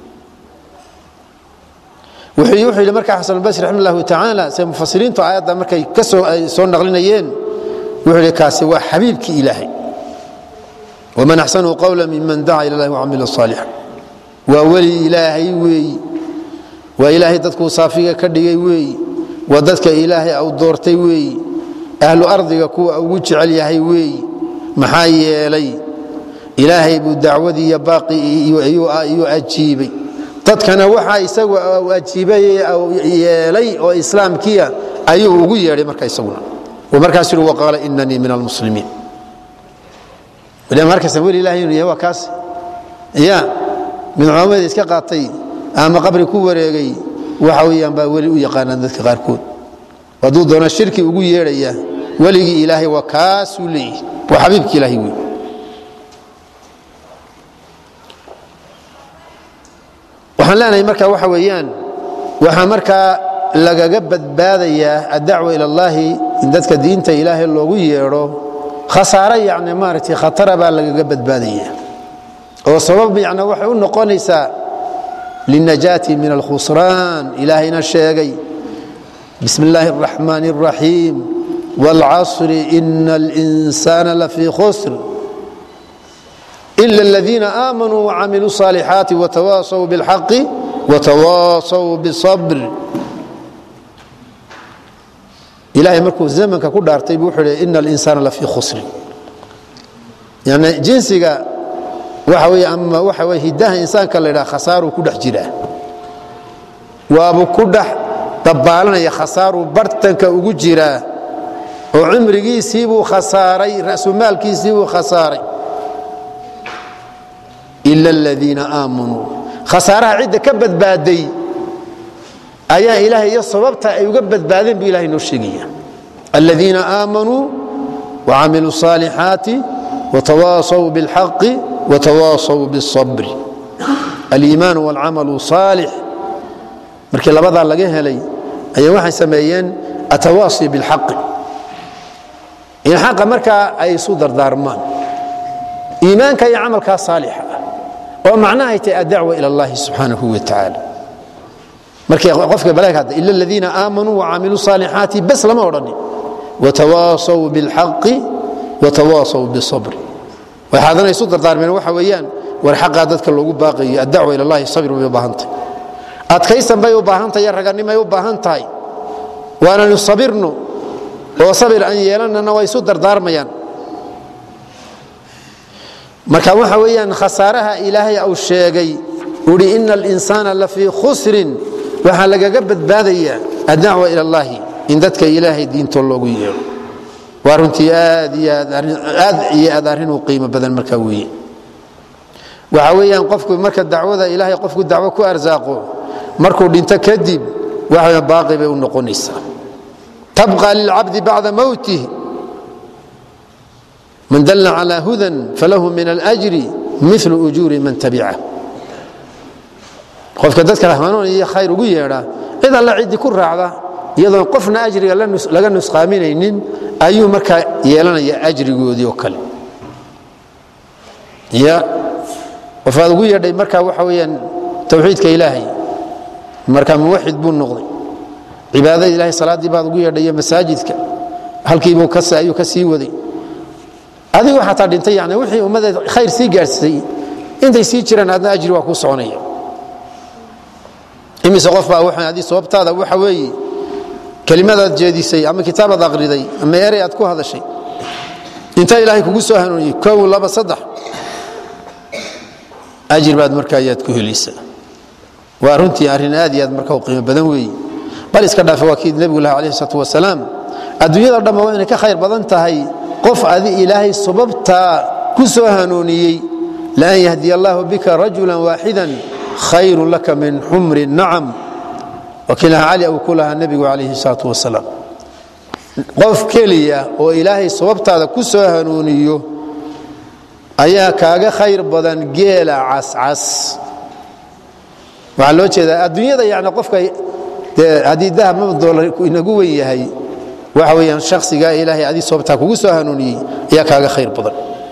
wuxuu yidhi markaa xasan albasri raxima allahu tacaala se mufasiriintu aayadda markay kasoo ay soo naqlinayeen wuxuu yidhi kaasi waa xabiibkii ilaahay waman axsanu qawla miman daca ila llahi wacamila saalixa waa weli ilaahay weeyi waa ilaahay dadkuu saafiga ka dhigay weeyi waa dadka ilaahay au doortay weeyi ahlu ardiga kuwa ugu jecel yahay weeyi maxaa yeelay ilaahay buu dacwadii iyo baaqi iyuu ajiibay dadkana waxa isagu ajiibay yeelay oo islaamkiia ayuu ugu yeedhay marka isaguna markaas yui waqaala inanii min almuslimiin markasta weli ilahay inuu yahay waa kaas ya mid culammada iska qaatay ama qabri ku wareegay waxa weeyaan baa weli u yaqaanaan dadka qaarkood hadduu doono shirki ugu yeedhaya weligii ilaahay waa kaasuu leeyihi waa xabiibki ilaahay wey waxaan leenahay marka waxa weeyaan waxaa markaa lagaga badbaadayaa addacwa ila allahi in dadka diinta ilaahay loogu yeedho khasaare yani maaragtay khatara baa lagaga badbaadaya oo sabab yani waxay u noqonaysaa linajaati min alkhusraan ilaahayna sheegay bismi illaahi اraxmaan اraxiim wاlcasri ina اlinsaana lafii khusr ila اladiina aamanuu wacamiluu الصaalixaati watawaasaw biاlxaqi watawaasaw bاsabr ilahay markuu zamanka ku dhaartay buu wuxuu hi ina اlinsaana lafii khusrin yani jinsiga waxa wey ama waxa wey hidaha insaanka la ydhaha khasaaruu ku dhex jiraa waabuu ku dhex dabaalanaya khasaaruu bartanka ugu jiraa oo cimrigiisiibuu khasaaray rasumaalkiisiibuu khasaaray ila aladiina aamanuu khasaaraha cidda ka badbaaday ayaa ilaahay iyo sababta ay uga badbaadeen buu ilahay noo sheegaya aladiina aamanuu wacamiluu الصaalixaati watawaasaw biاlxaqi watawaasaw biالصabri aliimaan wاlcamalu صaalix markii labadaa laga helay ayaa waxay sameeyeen atawaasi biاlxaqi in xaqa markaa ay isu dardaarmaan iimaanka iyo camalkaa saalixa ah oo macnahay tahay addacwa ila allahi subxaanahu wa tacaala markay qofka balaag hadda ila aladiina aamanuu wacamiluu saalixaati bes lama odhanin watawaasaw bilxaqi watawaasaw bisabri waxay haddana isu dardaarmeen waxa weeyaan war xaqaa dadka loogu baaqayo addacwa ila allahi sabir bay u baahan tahay adkaysan bay u baahan tahay raganimay u baahan tahay waananu sabirno oo sabir aan yeelanana waa isu dardaarmayaan marka waxa weeyaan khasaaraha ilaahay uu sheegay uhi ina alinsaana lafii khusrin waxaa lagaga badbaadayaa addacwa ila allahi in dadka ilaahay diintoo loogu yeero waa runtii aad iyo aad arrin u qiimo badan markaa weeye waxa weeyaan qofku marka dacwada ilaahay qofku dacwo ku arsaaqo markuu dhinto kadib waxa baaqi bay u noqonaysaa tabqa lilcabdi bacda mowtih man dalla calى hudan falahu min alأjri mil ujuuri man tabicah qofka dadka rahmanoon iyo khayr ugu yeedha cid alla ciddii ku raacda iyadoon qofna ajriga laga nusqaaminaynin ayuu markaa yeelanaya ajrigoodii oo kale ya qofaad ugu yeedhay marka waxa weyaan towxiidka ilaahay marka muwaxid buu noqday cibaadada ilahay salaaddii baad ugu yeedhay iyo masaajidka halkiibuu ayuu ka sii waday adigu xataa dhintay yani wixii ummadda khayr sii gaadhsiisay intay sii jiraan adna ajri waa kuu soconaya imise qof baa waxaan adi sababtaada waxa weeye kelimadaad jeedisay ama kitaabaad aqriday ama erey aad ku hadashay inta ilaahay kugu soo hanuuniyey kow laba saddex ajir baad marka ayaad ku helaysaa waa runtii arrin aad iyo aad marka u qiimo badan weeye bal iska dhaafe waa kii nebigu laha alayh isalaatu wasalaam adduunyada dhamma waa inay ka khayr badan tahay qof adi ilaahay sababtaa ku soo hanuuniyey laan yahdiya allahu bika rajula waaxidan khayru laka min xumri nacam wakiilaha cali uu ku lahaa nebigu calayhi salaatu wasalaam qof keliya oo ilaahay sababtaada ku soo hanuuniyo ayaa kaaga khayr badan geela cascas waxaa loo jeedaa adduunyada yani qofka dee haddii dahab maba doolar inagu wen yahay waxa weyaan shaksiga ilaahay adii sababtaa kugu soo hanuuniyey ayaa kaaga khayr badan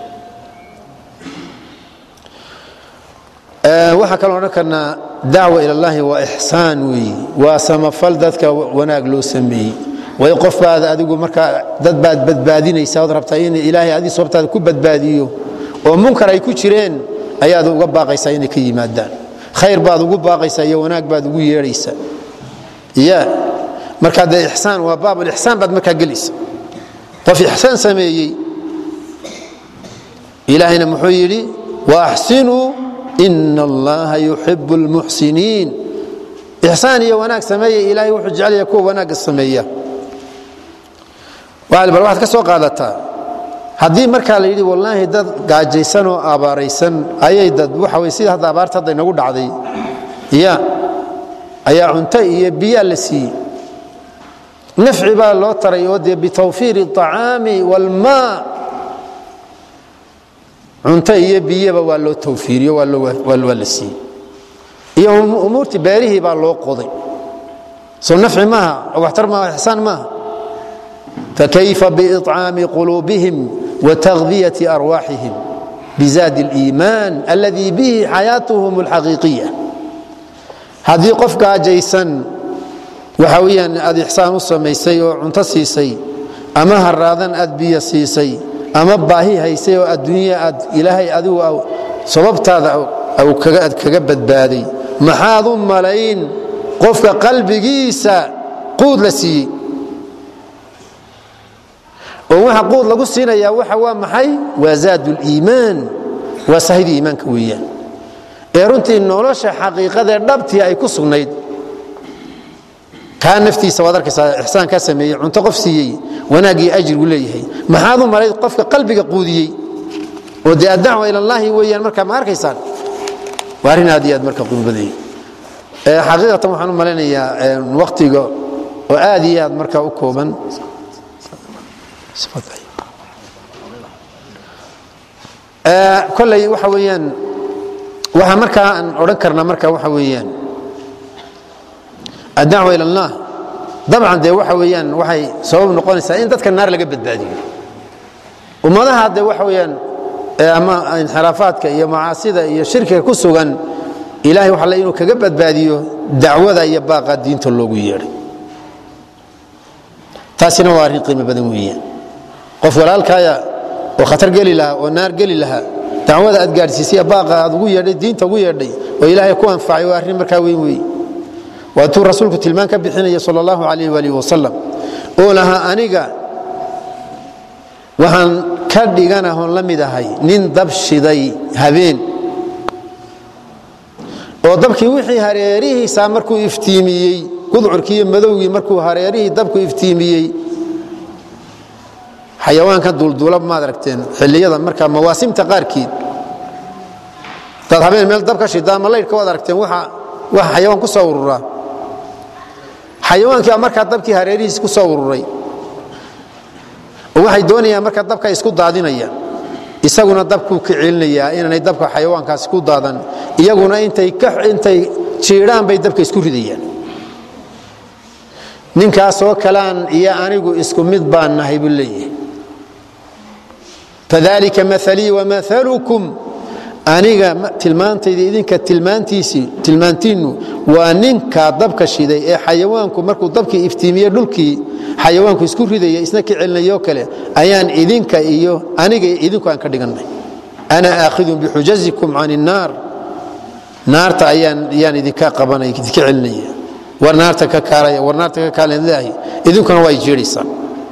waxaa kaloo odhan karnaa dacwa ila llahi waa ixsaan weeye waa samafal dadka wanaag loo sameeyey way qof baad adigu markaa dad baad badbaadinaysa ood rabtaa in ilaahay adii sababtaada ku badbaadiyo oo munkar ay ku jireen ayaad uga baaqaysaa inay ka yimaadaan khayr baad ugu baaqaysaa iyo wanaag baad ugu yeedhaysaa ya markaa dee ixsaan waa baabulixsaan baad markaa gelaysa qof ixsaan sameeyey ilaahayna muxuu yidhi waaxsinuu ina allaha yuxibu اlmuxsiniin ixsaan iyo wanaag sameeya ilaahay wuxuu jecelaya kuwa wanaagga sameeya bal waxaad ka soo qaadataa haddii markaa la yidhi wallaahi dad gaajaysan oo abaaraysan ayay dad waxa wey sida hadda abaarta hadda inagu dhacday ya ayaa cunto iyo biyaa la siiyey nafci baa loo taray oo dee bitawfiiri الطacaami wاlmaa cunto iyo biyaba waa loo tawfiiriyo waa la siiyey iyo umuurtii beerihii baa loo qoday soo nafci maaha waxtar maaha ixsaan maaha fakayfa biiطcaami quluubihim watagdiyati arwaaxihim bizaadi اliimaan alladii bihi xayaatuhum اlxaqiiqiya haddii qof gaajaysan waxa weyaan aad ixsaan u samaysay oo cunto siisay ama haraadan aad biyo siisay ama baahi haysay oo adduunya aad ilaahay adigu sababtaada aad kaga badbaaday maxaad u malayn qofka qalbigiisa quud la siiyey oo waxa quud lagu siinayaa waxa waa maxay waa zaad liimaan waa sahida iimaanka weeyaan ee runtii nolosha xaqiiqadee dhabtii ay ku sugnayd kaa naftiisa waad arkaysaa ixsaan kaa sameeyey cunto qof siiyey wanaaggii ajrigu leeyahay maxaad u malayd qofka qalbiga quudiyey oo dee addacwa ila allaahi weeyaan markaa ma arkaysaan waa arrin aad iyo aad marka qurbaday xaqiiqatan waxaan u malaynayaa waktiga oo aad iyo aad markaa u kooban koley waxa weeyaan waxaa markaa aan odhan karnaa marka waxa weeyaan addacwa ila allah dabcan dee waxa weeyaan waxay sabab noqonaysaa in dadka naar laga badbaadiyo ummadaha dee waxa weeyaan ama inxiraafaadka iyo macaasida iyo shirkiga ku sugan ilahay waxa le inuu kaga badbaadiyo dacwada iyo baaqa diinta loogu yeedhay taasina waa arrin qiimo badan weeyaan qof walaalkaaya oo khatar geli lahaa oo naar geli lahaa dacwada aad gaadhsiisay baaqa aad ugu yeedhay diinta ugu yeedhay oo ilaahay ku anfacay waa arrin markaa weyn weeye waatuu rasuulku tilmaan ka bixinaya sal allahu calayh waalihi wasalam oo lahaa aniga waxaan ka dhiganahoon la mid ahay nin dab shiday habeen oo dabkii wixii hareerihiisaa markuu iftiimiyey gudcurkii iyo madowgii markuu hareerihii dabku iftiimiyey xayawaanka duulduula maad aragteen xilliyada markaa mawaasimta qaarkiid dad habeen meel dab ka shida ama laydhka waad aragteen waxa waxa xayawaan ku soo ururaa xayawaankii baa markaa dabkii hareerihiis ku soo ururay oo waxay doonayaan markaa dabka isku daadinayaan isaguna dabkuu ka celinayaa inaanay dabka xayawaankaasi ku daadan iyaguna intay intay jiidhaan bay dabka isku ridayaan ninkaasoo kalaan iyo anigu isku mid baan nahay buu leeyahay fadalika maalii wamaalukum aniga tilmaantayda idinka tilmaantiisii tilmaantiinnu waa ninka dabka shiday ee xayawaanku markuu dabkii iftiimiye dhulkii xayawaanku isku ridaya isna ka celinayoo kale ayaan idinka iyo aniga idinku aan ka dhigannay ana aakhidun bixujazikum can innaar naarta ayaan yaan idinka qabanay idinka celinaya war naarta ka kaalaya war naarta ka kaalaya idinkuna waa jeedhaysaan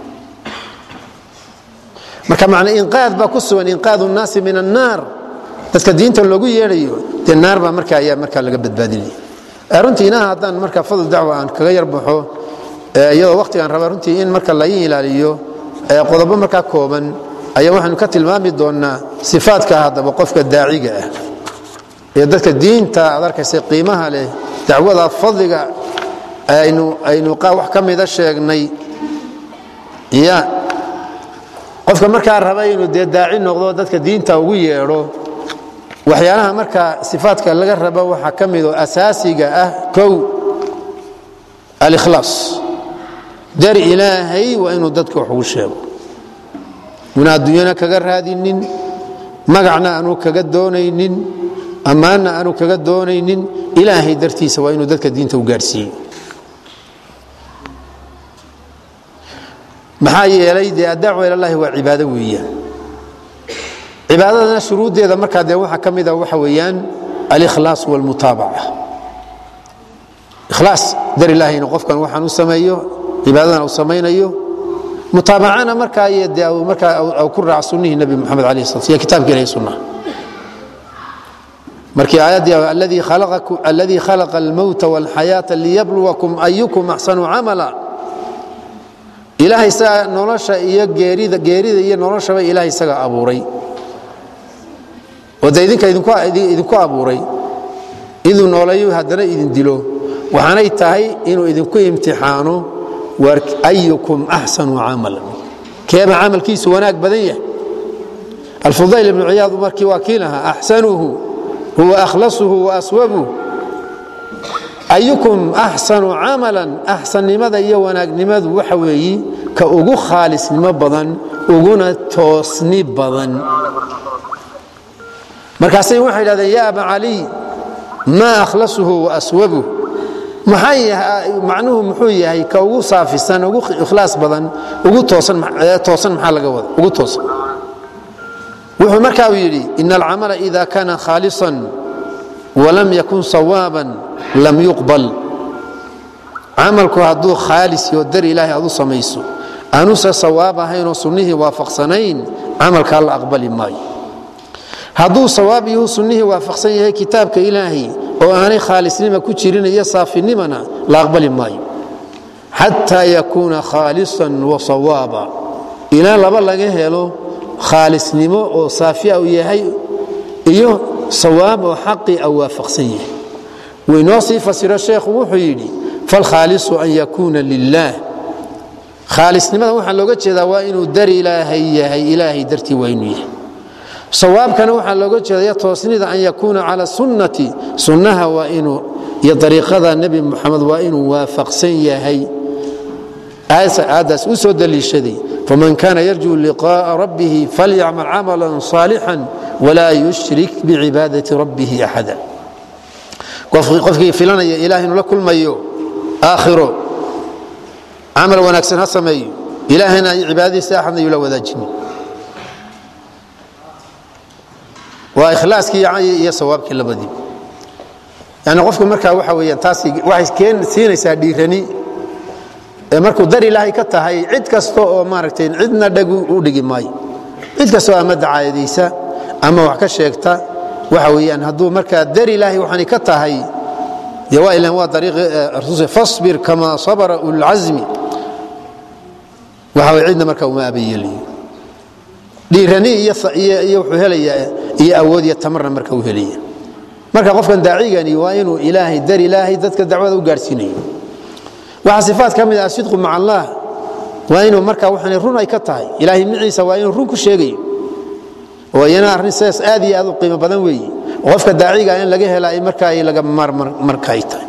marka macna inqaad baa ku sugan inqaadu nnaasi min annaar dadka diinta loogu yeedhayo dee naar baa marka ayaa markaa laga badbaadinaya runtii inaha haddaan marka fadl dacwa aan kaga yarbaxo iyadoo wakhtigaan raba runtii in marka la ilaaliyo qodobo markaa kooban ayaa waxaanu ka tilmaami doonnaa sifaadka haddaba qofka daaciga ah ee dadka diinta aad arkaysa qiimaha leh dacwada fadliga aynu wax ka mida sheegnay ya qofka markaa raba inuu dee daaci noqdo dadka diinta ugu yeedho waxyaalaha marka sifaadka laga rabo waxaa ka midoo asaasiga ah kow alikhlaas dar ilaahay waa inuu dadka wax ugu sheego una adduunyana kaga raadinin magacna aanu kaga doonaynin ammaanna aanu kaga doonaynin ilaahay dartiisa waa inuu dadka diinta u gaadhsiiyo maxaa yeelay dee addacwa ilallahi waa cibaado weeyaan cibaadadana shuruuddeeda markaa dee waxaa ka mida waxa weeyaan alikhlaas walmutaabaca ikhlaas dar ilaahayna qofkan waxaan u sameeyo cibaadadana u samaynayo mutaabacana markaa iyo dee markaa ku raac sunnihii nebi moxamed alayh slat iyo kitaabka ilahi sunnaha markii aayaddii alladii khalaqa almowta walxayaata liyabluwakum ayukum axsanu camala ilaahay isaga nolosha iyo geerida geerida iyo noloshaba ilahay isaga abuuray oo de idinka idinku abuuray inuu nooleeyo haddana idin dilo waxaanay tahay inuu idinku imtixaano war ayukum axsanu camalan keeba camalkiisu wanaag badan yahay alfudayl ibnu ciyaad markii waa kii lahaa axsanuhu huwa akhlasuhu wa aswabuh ayukum axsanu camalan axsannimada iyo wanaagnimadu waxa weeyi ka ugu khaalisnimo badan uguna toosni badan markaasay waxay idhahdeen ya aba caliy maa akhlasuhu wa aswabuh macnuhu muxuu yahay ka ugu saafisan ugu ikhlaas badan ugu toosan maxaa laga wada ugu toosan wuxuu markaa uu yidhi ina alcamala ida kana khaalisan walam yakun sawaaban lam yuqbal camalku hadduu khaalis iyo dar ilaahay aad u samayso aanuse sawaab ahaynoo sunnihii waafaqsanayn camalkaa la aqbali maayo hadduu sawaab iyo sunnihii waafaqsan yahay kitaabka ilaahay oo aanay khaalisnima ku jirin iyo saafinimana la aqbali maayo xataa yakuuna khaalisan wa sawaaba ilaa laba laga helo khaalisnimo oo saafiya u yahay iyo sawaab oo xaqii a waafaqsan yahay waynoo sii fasiro sheekhu wuxuu yidhi falkhaalisu an yakuuna lilaah khaalisnimada waxaa looga jeedaa waa inuu dar ilaahay yahay ilaahay dartii waa inuu yahay sawaabkana waxaa looga jeedaya toosnida an yakuuna cala sunnati sunnaha waa inuu iyo ariiqada nebi muxamed waa inuu waafaqsan yahay aadaas u soo daliishaday faman kana yarjuu liqaءa rabbihi falyacmal camala صaalixا walaa yushrik bicibaadati rabbihi axada qofkii filanaya ilaah inuu la kulmayo aakhiro camal wanaagsan ha sameeyo ilaahayna cibaadadiisa axadna yuu la wadaajinin waa ikhlaaskii iyo sawaabkii labadii yani qofku markaa waxa weyaan taas waxay keen siinaysaa dhiirani ee markuu dar ilaahay ka tahay cid kasta oo maaragtay cidna dhag u dhigi maayo cid kastoo ama dacaayadaysa ama wax ka sheegta waxa weyaan hadduu markaa dar ilaahay waxani ka tahay dee waa ilan waa dariiqi rasuul fasbir kama sabara ulcazmi waxa way cidna markaa uma abayeelayo dhiirani iyo iyo wuxuu helayaa iyo awood iyo tamarna marka uu helaya marka qofkan daacigani waa inuu ilaahay dar ilaahay dadka dacwada u gaarsiinayo waxaa sifaat ka mid ah asidqu maca allah waa inuu marka waxaan run ay ka tahay ilaahay miciisa waa inuu run ku sheegayo oo iyana arrin sidaas aad iyo aad u qiimo badan weeye oo qofka daaciga in laga hela marka ay laga marka ay tahay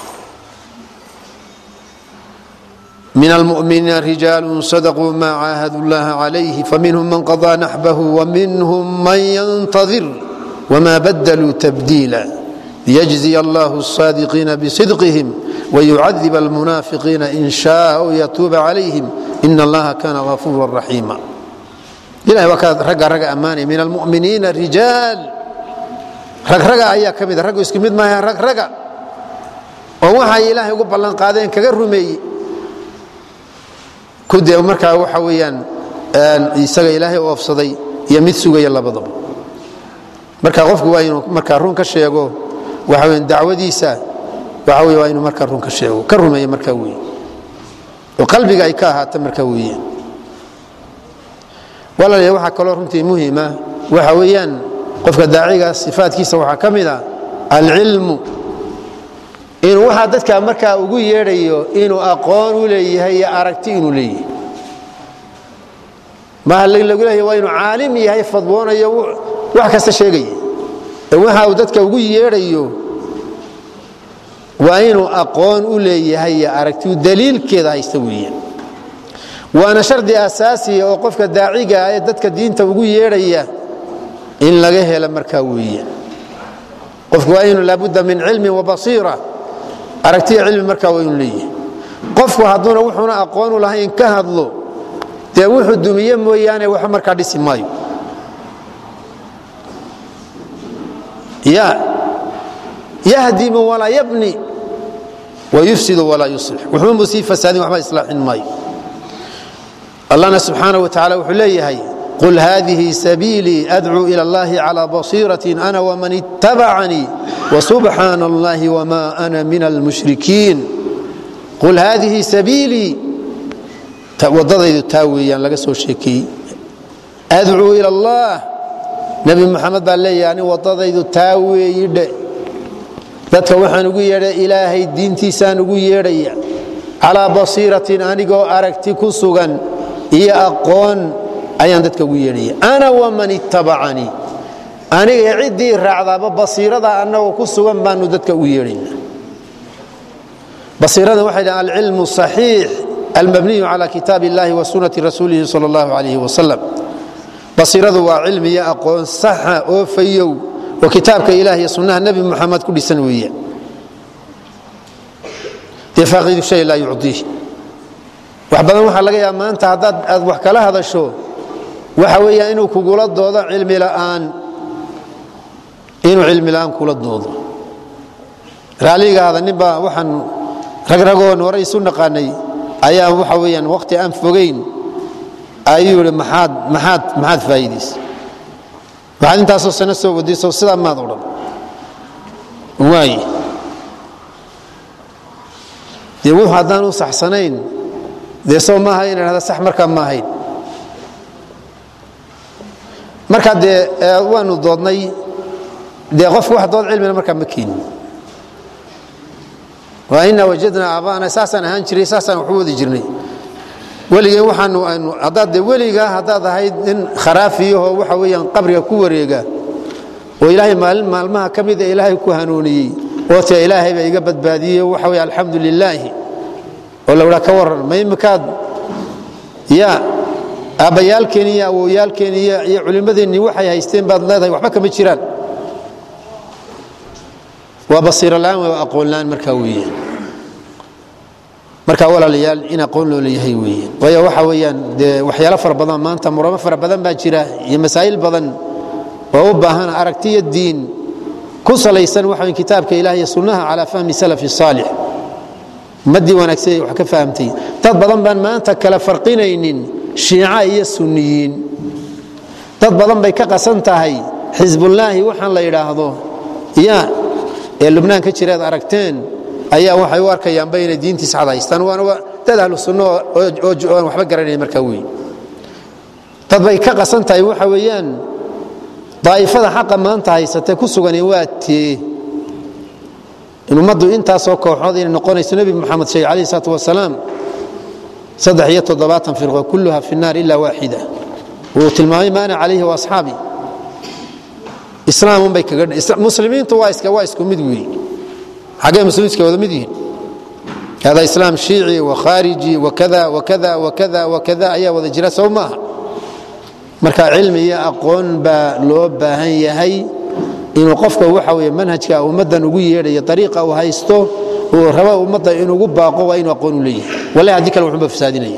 من المؤمنين رجال صدقوا ما عاهدوا الله عليه فمنهم من قضى نحبه ومنهم من ينتظر وما بدلوا تبديلا ليجزي الله الصادقين بصدقهم ويعذب المنافقين إن شاء أو يتوب عليهم إن الله كان غفورا رحيما إلهي وكاد رقا رقا أماني من المؤمنين رجال رق رقا أيها كميدة رقا اسكميد ما هي رق رقا ووحي إلهي قبل لن قادين كقرمي kudee markaa waxa weyaan isaga ilaahay u ofsaday iyo mid sugaya labadaba marka qofku waa inuu markaa run ka sheego waxa weyan dacwadiisa waxa wey waa inuu markaa run ka sheego ka rumeeya markaa weeye oo qalbiga ay ka ahaata markaa weeye walaalaya waxaa kaloo runtii muhima waxa weeyaan qofka daaciga sifaatkiisa waxaa ka mid ah alcilmu inuu waxaa dadka markaa ugu yeedhayo inuu aqoon u leeyahay iyo aragti inuu leeyahay maaha lagu leeyahay waa inuu caalim yahay fadwoonayo wax kasta sheegaya ee waxa uu dadka ugu yeedhayo waa inuu aqoon u leeyahay iyo aragti daliilkeeda haysta weeyaan waana shardi asaasiya oo qofka daaciga ee dadka diinta ugu yeedhaya in laga helo markaa weeyaan qofku waa inuu laabudda min cilmin wabasiira aragtiya cilmi markaa waa inuu leeyahay qofku hadduuna wuxuuna aqoonu lahayn ka hadlo dee wuxuu dumiye mooyaane waxba markaa dhisi maayo ya yahdimu walaa yabni wayufsidu walaa yuslix wuxuunbuu sii fasaadin waxba islaaxin maayo allahna subxaanaه wa tacala wuxuu leeyahay qul hadihi sabiilii adcuu ilى اllahi calى basiiraة ana wman itabacanii wsubxaana اllahi wma ana min almushrikiin qul hadihi sabiilii wadadaydu taa weeyaan laga soo sheekeeyey adcuu ilى اllah nebi muxamed baa leeyahay ani wadadaydu taa weeyi dhe dadka waxaan ugu yeedha ilaahay diintiisaan ugu yeedhaya calaa basiiratin anigoo aragti ku sugan iyo aqoon ayaan dadka ugu yeedhaya ana waman ittabacanii aniga ciddii raacdaaba basiirada annagoo ku sugan baanu dadka ugu yeedhayna basiirada waxay dhahan alcilmu saxiix almabniyu cala kitaab illahi wa sunati rasuulihi sal allahu alayh wasalam basiiradu waa cilmi iyo aqoon saxa oo fayow oo kitaabka ilaah iyo sunnaha nebi muxamed ku dhisan weeyaan dee faaqidu shay laa yucdiih wax badan waxaa laga yaaba maanta haddaad aad wax kala hadasho waxa weeyaan inuu kugula doodo cilmi la'aan inuu cilmi la'aan kula doodo raalligaada ninbaa waxaan ragragoon hore isu naqaanay ayaa waxa weeyaan waqti aan fogayn ayuu yidhi maxaad maxaad maxaad faa'iidaysa waxaad intaasoo sano soo wadayso sidaa maad odhan waaye dee wuxuu haddaan u saxsanayn dee soo maaha ina dhahda sax markaa ma ahayn markaa dee waanu doodnay dee qofku wax dood cilmina markaa ma keenin waa inaa wajadnaa aabaana saasaan ahaan jiray saasaan waxu wadi jirnay weligeen waxaanu aynu haddaad dee weligaa haddaad ahayd nin kharaafiyahoo waxa weeyaan qabriga ku wareega oo ilaahay maalin maalmaha ka mida ilaahay ku hanuuniyey oo tee ilaahay baa iga badbaadiyey waxa weye alxamdu lilaahi oo la wadhaa ka warran ma imikaad ya aabbayaalkeen iyo awowyaalkeen iyo culimmadeennii waxay haysteen baad leedahay waxba kama jiraan waa basiirolaan waa aqoonlaan markaa weeyaan marka walaalayaal in aqoon loo leeyahay weeye waayo waxa weeyaan dee waxyaalo fara badan maanta muramo fara badan baa jira iyo masaa'il badan oo u baahan aragtiyo diin ku salaysan waxa kitaabka ilaah iyo sunnaha calaa fahmi salafi saalix ummaddii wanaagsan wax ka fahamtay dad badan baan maanta kala farqinaynin shiica iyo sunniyiin dad badan bay ka qasan tahay xisbullaahi waxaan la yidhaahdo ya ee lubnaan ka jireed aragteen ayaa waxay u arkayaanba inay diintii saxda haystaan waana dad ahlu sunno ooaan waxba garanayn markaa wey dad bay ka qasan tahay waxa weeyaan daa'ifada xaqa maanta haysatee ku sugan waa tee in ummaddu intaasoo kooxood inay noqonayso nebi moxamed sheeg calayhi salaatu wasalaam saddex iyo toddobaatan firqo kulluha fi nnaar ila waaxida wuu tilmaamay ma ana calayhi waasxaabi islaamunbay kaga muslimiintu waa iska waa isku mid weeye xaggee muslimiintu wada mid yihiin hada islaam shiici wakhaariji wakada wakada wakada wakada ayaa wada jira sow maaha marka cilmi iyo aqoon baa loo baahan yahay inuu qofka waxa weye manhajka ummaddan ugu yeedhayo ariiqa uu haysto uu rabo ummadda inugu baaqo waa inuu aqoon u leeyahay wallahi haddii kale wuxuuba fasaadinaya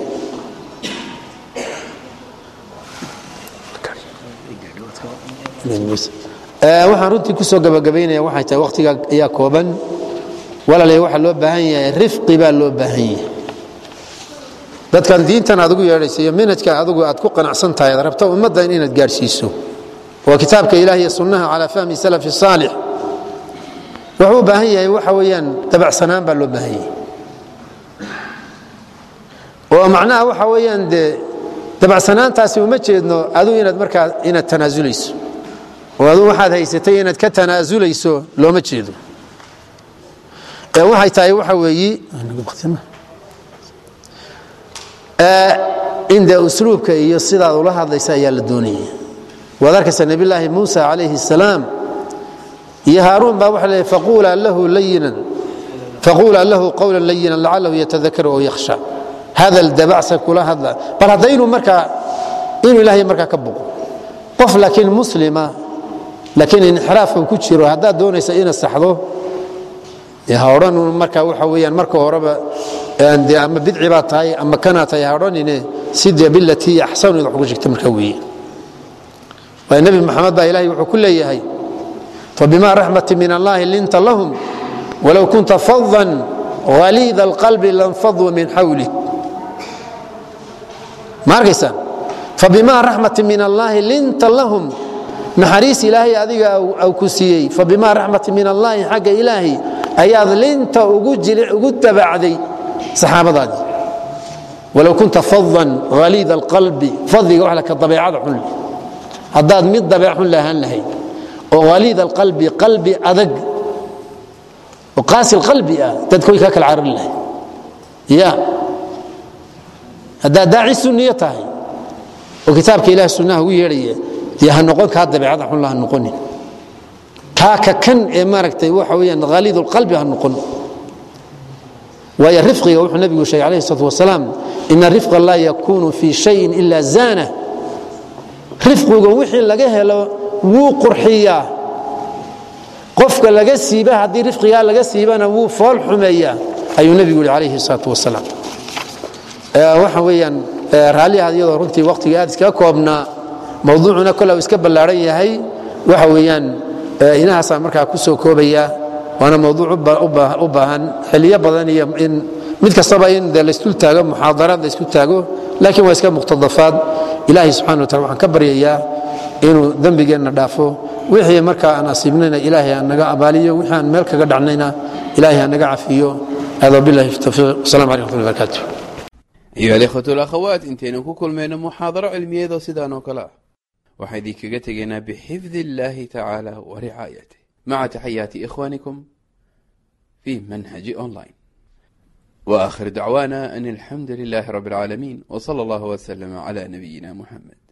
waxaan runtii kusoo gabagabaynaya waxay tahay wakhtiga ayaa kooban walaalay waxaa loo baahan yahay rifqi baa loo baahan yahay dadkan diintan aad ugu yeedhayso iyo manhajka adigu aad ku qanacsan tahay aad rabto ummaddan inaad gaadhsiiso waa kitaabka ilaah iyo sunnaha calaa fahmi salafi saalix wuxuu u baahan yahay waxa weeyaan dabacsanaan baa loo baahan yahay oo macnaha waxa weeyaan dee dabacsanaantaasi uma jeedno adigu inaad markaa inaad tanaasulayso oo adigu waxaad haysatay inaad ka tanaasulayso looma jeedo ee waxay tahay waxa weeyi in dee usluubka iyo sidaad ula hadlaysa ayaa la doonaya waad arkaysa nebillaahi muusa calayhi الsalaam iyo haaruun baa waxa leeyahy faquulaa lahu layinan faquulaa lahu qawla layinan lacalahu yatadakaru oo yakhsha hadal dabacsan kula hadla bal haddaynu markaa inuu ilaahay markaa ka boqo qof laakiin muslima laakiin inxiraafka ku jiro haddaad doonaysa inaad saxdo ha odhan marka waxa weyaan marka horeba de ama bidci baa tahay ama kanaa tahay ha odhanine si dee bilatii axsanu id wax uga shegta markaa weeye waayo nebi maxamed baa ilahay wuxuu ku leeyahay fabima raxmati min allahi linta lahum walow kunta fadan haliida alqalbi lanfaduu min xawlik ma arkaysaan fabima raxmati min allaahi linta lahum naxariis ilaahay adiga au ku siiyey fabima raxmati min allaahi xagga ilaahi ayaad linta ugu dabacday saxaabadaadii walow kunta fadan haliida alqalbi fadliga wax ka dabeecada xun haddaad mid dabeec xun lahaan lahayd oo haliida alqalbi qalbi adag oo qaasi qalbi ah dadka way kaa kala carari lahayd ya haddaad daaci sunniyo tahay oo kitaabka ilaah sunnaha ugu yeedhaya dee ha noqon kaa dabeecada xun la ha noqonin kaa ka kan ee maaragtay waxa weeyaan haliid lqalbi ha noqon waayo rifqiga wuxuu nabigu sheegay alayhi salatu wasalaam ina rifqa laa yakunu fi shayin ila zaana rifqiga wixii laga helo wuu qurxiyaa qofka laga siiba haddii rifqigaa laga siibana wuu fool xumeeyaa ayuu nebigu yihi calayhi salaatu wasalaam waxa weeyaan raalliha iyadoo runtii wakhtiga aad iskaga koobnaa mawduucuna kole uu iska ballaaran yahay waxa weeyaan inahaasaa markaa ku soo koobaya waana mawduuc u baahan xiliyo badan iyo in mid kastaba in de laysdul taago muxaadaraad laysku taago laakiin waa iska muqtadafaad ilaahay subxana wa taala waxaan ka baryayaa inuu dembigeenna dhaafo wixii markaa aan asiibnayna ilaahay aan naga abaaliyo wixii aan meel kaga dhacnayna ilaahay aan naga cafiyo hada billahi tawfiiq wasalam calaykum wxmatullahi barakatuh ayuha alikhwatu alakhawaat intaynu ku kulmayno muxaadaro cilmiyeedoo sidaan oo kale ah waxaan idinkaga tegaynaa bixifdi illaahi tacaala wa ricaayatih maca taxayaati ikhwaanikum fi manhaji online wa akhir dacwaana an alxamdu lilahi rabi اlcaalamiin w sala allah wslama cla nabiyina muxamed